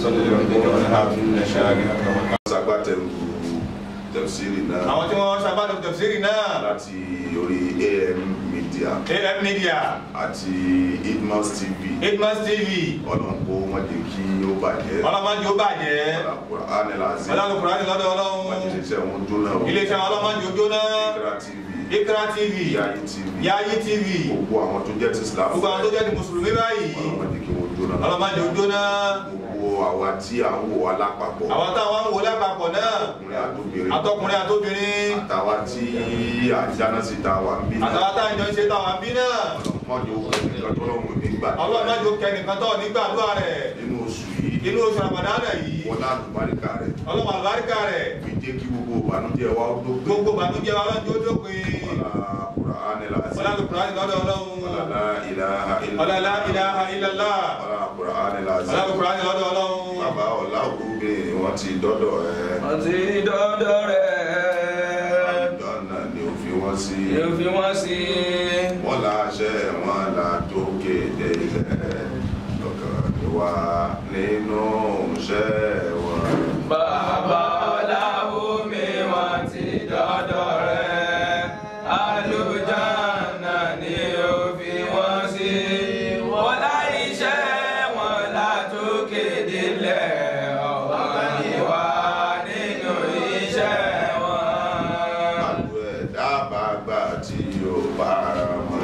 A: ṣagbátẹrù tẹ̀síìrì náà
D: àwọn tí wọ́n ṣàbádọ̀ tẹ̀síìrì náà
A: láti orí AM Media
D: am media
A: àti Idmas TV
D: hitmas tv
A: ọlọ́run kó wọ́n jẹ́ kí ó bàjẹ́
D: ọlọ́mọdé ó bàjẹ́
A: ọlá Kùránì láti
D: ọlọ́lùkùránì lọ́dọ̀ ọlọ́run
A: wọ́n ti ṣiṣẹ́ wọn jóná o
D: iléeṣẹ́ ọlọ́mọdé ó jóná
A: Ikra TV
D: ikra tv
A: Yayi TV
D: yayi tv
A: gbogbo àwọn tó jẹ́ ti Islam
D: gbogbo àwọn tó jẹ́ ti mùsùlùmí báyìí
A: ọlọ́run jẹ́ kí wọ́n jóná
D: ọlọ́mọdé ojú náà
A: gbogbo àwa tí à ń wò wá lápapọ̀
D: àwọn táwọn ń wò lápapọ̀ náà
A: ọkùnrin àtòbìnrin
D: àtọkùnrin àtobìnrin
A: àtàwa tí à ń dáná sí ta wà ń bí
D: àtàwọn táwọn ìjọ ń ṣe táwọn bí náà
A: ọlọ́mọdé ó kẹ́ nìkan tó lọ́wọ́ nígbà
D: ọlọ́mọdé ó kẹ́nìkan tó nígbàdúrà rẹ̀
A: nínú oṣù yìí
D: inú oṣù àmàdánà yìí
A: wọ́n láti báríkà rẹ̀
D: ọlọ́mọ àlùbáríkà rẹ̀
A: fi jẹ́ kí gbogbo ìbànújẹ́ wa ó dópin
D: gbogbo bànújẹ́ wa lọ́jọ́ dópin
A: wàlá kùránì làásì
D: ọlá lùkùránì lọ́dọ̀ ọlọ́run
A: wàlá ìlàhà
D: ọlá lá ilaha illallah
A: wàlá kùránì làásì
D: ọlá lùkùránì lọ́dọ̀ ọlọ́run
A: bàbá ọ̀la ògúnbẹ wọ́n ti dọ́dọ̀ ẹ̀
C: wọ́n ti dọ́dọ̀ rẹ̀
A: dọ́nà ni ó fi wọ́n sí
C: yóò fi wọ́n sí
A: wọ́n láṣẹ wọn là tó kéde ilẹ̀ lọ́kàn ni wá nínú iṣẹ́ wọn.
C: bàbá ọláwùmí wọ́n ti dọ́dọ̀ rẹ̀ àlùjáná ni ó fi wọ́n sí wọ́n láì iṣẹ́ wọn látòkè délẹ̀ ọ̀wọ́n ni wá nínú iṣẹ́ wọn.
A: àlù ẹ̀dá bá gbà tí yóò bára mọ́.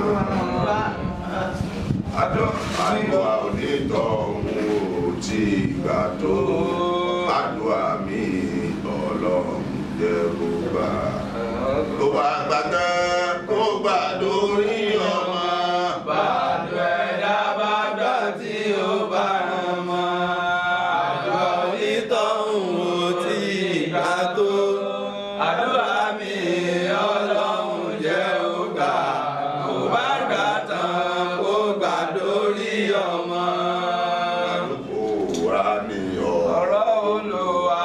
A: àdó àdúrà onítọ̀hún ò tí gbà tó àdúrà mi ọlọ́run jẹ́ kó gbà. tó bá gbà tán kó gbà lórí ọmọ.
C: Bàdó ẹ̀dá bá gbà tí ó bá rán mọ́. Àjọ onítọ̀hún ò tí ì gbà tó. Àdúrà mi ọlọ́run jẹ́ ó gbà. Kò bá gbà tán kó gbà lórí ọmọ.
A: kó wá ní ọ.
C: Ọ̀rọ̀ Olúwa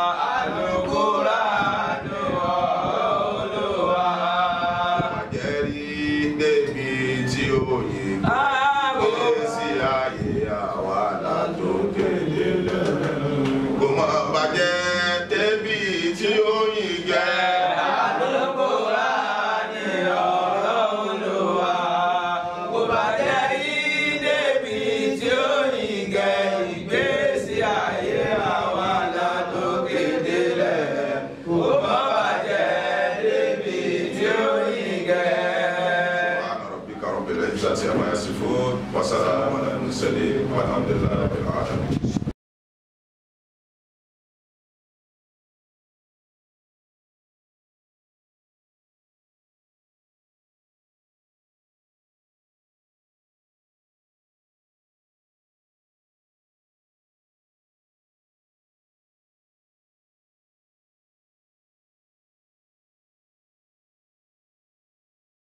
C: Al-Qur'an ọ̀rọ̀ Olúwa.
A: àjẹrí débi tí ó yin
C: Ààbò.
A: sí ayé àwa látòkè délẹ̀. kò mọ bàjẹ́ débi tí ó yin gẹ́.
C: Al-Qur'ani ọ̀rọ̀ Olúwa. Kò bàjẹ́ rí débi tí ó yìn gẹ ìgbésí ayé àwa látòkè délẹ̀. Kò má bàjẹ́ débi tí ó yìn gẹ.
A: سبحان ربك رب العزة عما يصفون وسلام على المرسلين والحمد لله رب العالمين